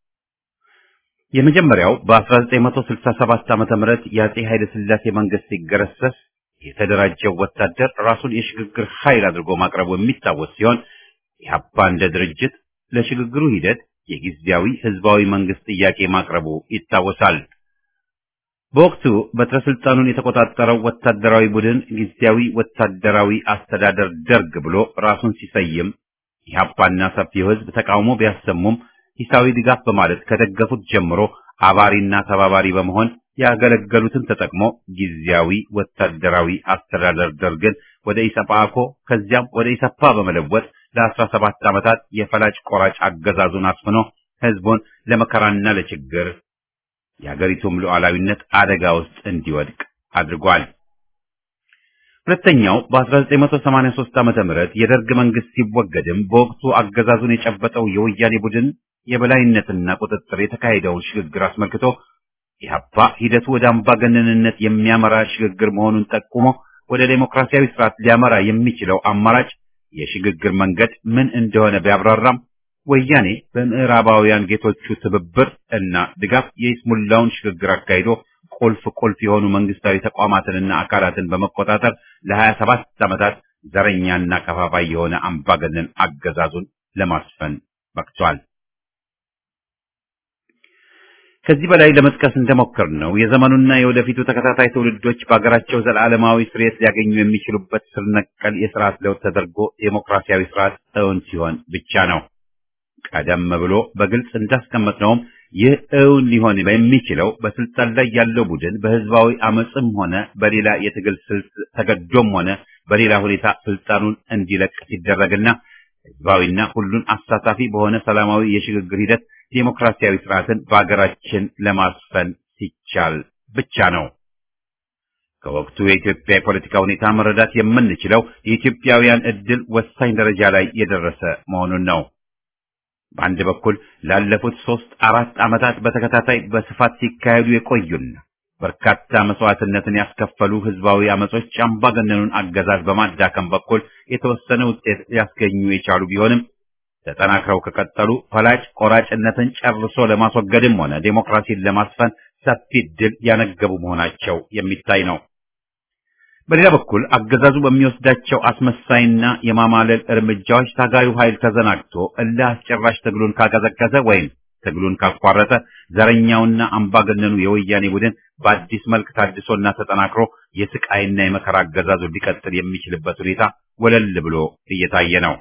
የመጀመሪያው በ1967 ዓመተ ምህረት የአጼ ኃይለ ሥላሴ መንግስት ሲገረሰስ የተደራጀው ወታደር ራሱን የሽግግር ኃይል አድርጎ ማቅረቡ የሚታወስ ሲሆን ኢህአፓ እንደ ድርጅት ለሽግግሩ ሂደት የጊዜያዊ ህዝባዊ መንግስት ጥያቄ ማቅረቡ ይታወሳል። በወቅቱ በትረ ስልጣኑን የተቆጣጠረው ወታደራዊ ቡድን ጊዜያዊ ወታደራዊ አስተዳደር ደርግ ብሎ ራሱን ሲሰይም ኢህአፓና ሰፊው ህዝብ ተቃውሞ ቢያሰሙም ሂሳዊ ድጋፍ በማለት ከደገፉት ጀምሮ አባሪና ተባባሪ በመሆን ያገለገሉትን ተጠቅሞ ጊዜያዊ ወታደራዊ አስተዳደር ደርግን ወደ ኢሰፓኮ ከዚያም ወደ ኢሰፓ በመለወጥ ለአስራ ሰባት ዓመታት የፈላጭ ቆራጭ አገዛዙን አስፍኖ ህዝቡን ለመከራና ለችግር የአገሪቱም ሉዓላዊነት አደጋ ውስጥ እንዲወድቅ አድርጓል። ሁለተኛው በ1983 ዓመተ ምህረት የደርግ መንግስት ሲወገድም በወቅቱ አገዛዙን የጨበጠው የወያኔ ቡድን የበላይነትና ቁጥጥር የተካሄደውን ሽግግር አስመልክቶ ኢህአፓ ሂደቱ ወደ አምባገነንነት የሚያመራ ሽግግር መሆኑን ጠቁሞ ወደ ዴሞክራሲያዊ ስርዓት ሊያመራ የሚችለው አማራጭ የሽግግር መንገድ ምን እንደሆነ ቢያብራራም ወያኔ በምዕራባውያን ጌቶቹ ትብብር እና ድጋፍ የይስሙላውን ሽግግር አካሂዶ ቁልፍ ቁልፍ የሆኑ መንግስታዊ ተቋማትንና አካላትን በመቆጣጠር ለሀያ ሰባት ዓመታት ዘረኛና ከፋፋይ የሆነ አምባገነን አገዛዙን ለማስፈን በቅቷል። ከዚህ በላይ ለመጥቀስ እንደሞከር ነው የዘመኑና የወደፊቱ ተከታታይ ትውልዶች በሀገራቸው ዘላለማዊ ስርየት ሊያገኙ የሚችሉበት ስር ነቀል የስርዓት ለውጥ ተደርጎ ዴሞክራሲያዊ ስርዓት እውን ሲሆን ብቻ ነው። ቀደም ብሎ በግልጽ እንዳስቀመጥነውም ይህ እውን ሊሆን የሚችለው በስልጣን ላይ ያለው ቡድን በህዝባዊ አመፅም ሆነ በሌላ የትግል ስልት ተገዶም ሆነ በሌላ ሁኔታ ስልጣኑን እንዲለቅ ሲደረግና ህዝባዊና ሁሉን አሳታፊ በሆነ ሰላማዊ የሽግግር ሂደት ዴሞክራሲያዊ ስርዓትን በአገራችን ለማስፈን ሲቻል ብቻ ነው። ከወቅቱ የኢትዮጵያ የፖለቲካ ሁኔታ መረዳት የምንችለው የኢትዮጵያውያን እድል ወሳኝ ደረጃ ላይ የደረሰ መሆኑን ነው። በአንድ በኩል ላለፉት ሶስት አራት ዓመታት በተከታታይ በስፋት ሲካሄዱ የቆዩና በርካታ መስዋዕትነትን ያስከፈሉ ህዝባዊ አመጾች አምባገነኑን አገዛዝ በማዳከም በኩል የተወሰነ ውጤት ሊያስገኙ የቻሉ ቢሆንም ተጠናክረው ከቀጠሉ ፈላጭ ቆራጭነትን ጨርሶ ለማስወገድም ሆነ ዴሞክራሲን ለማስፈን ሰፊ ድል ያነገቡ መሆናቸው የሚታይ ነው። በሌላ በኩል አገዛዙ በሚወስዳቸው አስመሳይና የማማለል እርምጃዎች ታጋዩ ኃይል ተዘናግቶ እልህ አስጨራሽ ትግሉን ካቀዘቀዘ ወይም ትግሉን ካቋረጠ ዘረኛውና አምባገነኑ የወያኔ ቡድን በአዲስ መልክ ታድሶና ተጠናክሮ የስቃይና የመከራ አገዛዙ ሊቀጥል የሚችልበት ሁኔታ ወለል ብሎ እየታየ ነው።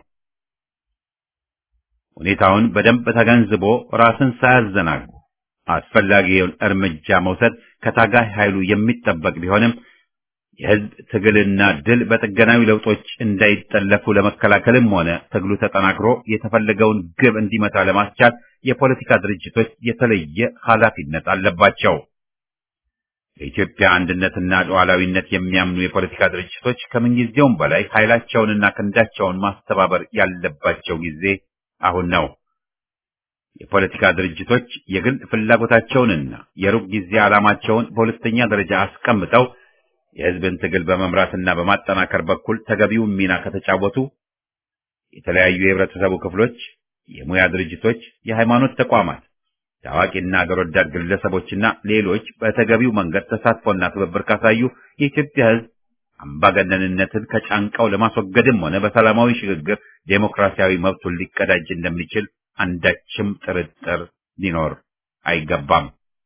ሁኔታውን በደንብ ተገንዝቦ ራስን ሳያዘናጉ አስፈላጊውን እርምጃ መውሰድ ከታጋይ ኃይሉ የሚጠበቅ ቢሆንም የህዝብ ትግልና ድል በጥገናዊ ለውጦች እንዳይጠለፉ ለመከላከልም ሆነ ትግሉ ተጠናክሮ የተፈለገውን ግብ እንዲመታ ለማስቻል የፖለቲካ ድርጅቶች የተለየ ኃላፊነት አለባቸው። የኢትዮጵያ አንድነትና ሉዓላዊነት የሚያምኑ የፖለቲካ ድርጅቶች ከምንጊዜውም በላይ ኃይላቸውንና ክንዳቸውን ማስተባበር ያለባቸው ጊዜ አሁን ነው። የፖለቲካ ድርጅቶች የግል ፍላጎታቸውንና የሩቅ ጊዜ ዓላማቸውን በሁለተኛ ደረጃ አስቀምጠው የህዝብን ትግል በመምራትና በማጠናከር በኩል ተገቢውን ሚና ከተጫወቱ የተለያዩ የህብረተሰቡ ክፍሎች፣ የሙያ ድርጅቶች፣ የሃይማኖት ተቋማት፣ ታዋቂና አገር ወዳድ ግለሰቦችና ሌሎች በተገቢው መንገድ ተሳትፎና ትብብር ካሳዩ የኢትዮጵያ ህዝብ አምባገነንነትን ከጫንቃው ለማስወገድም ሆነ በሰላማዊ ሽግግር ዴሞክራሲያዊ መብቱን ሊቀዳጅ እንደሚችል አንዳችም ጥርጥር ሊኖር አይገባም።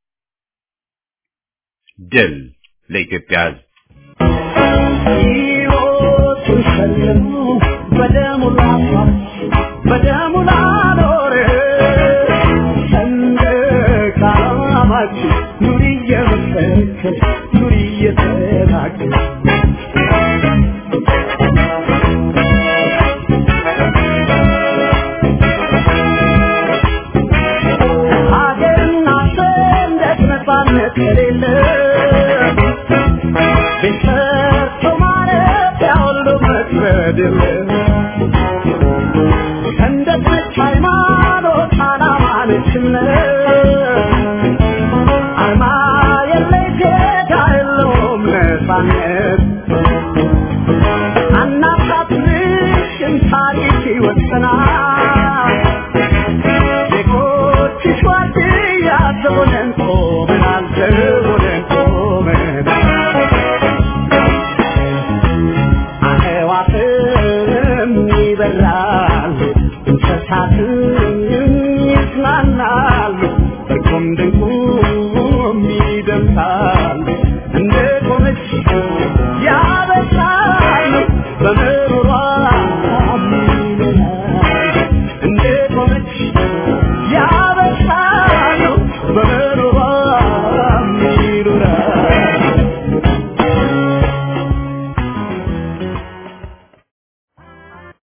ድል ለኢትዮጵያ ህዝብ! ሕይወቱን ሸልሞ በደሙ ላፋት በደሙ ላኖረ ሰንደቅ ዓላማችን ኑሪ እየመሰከር ኑሪ እየተናገር ሀገርና ሰንደቅ ነፃነት ከሌለ ቤሰርቶ ማለት ያሁሉ መክበድ የለም ሰንደቅ ነች ሃይማኖት ዓላማ ነች እምነት አርማ የለይ ጌታ የለውም ነፃነት አናሳትንሽም ታሪክ ይወሰናል ዜጎችሽ ዋርድያ ዘቦነን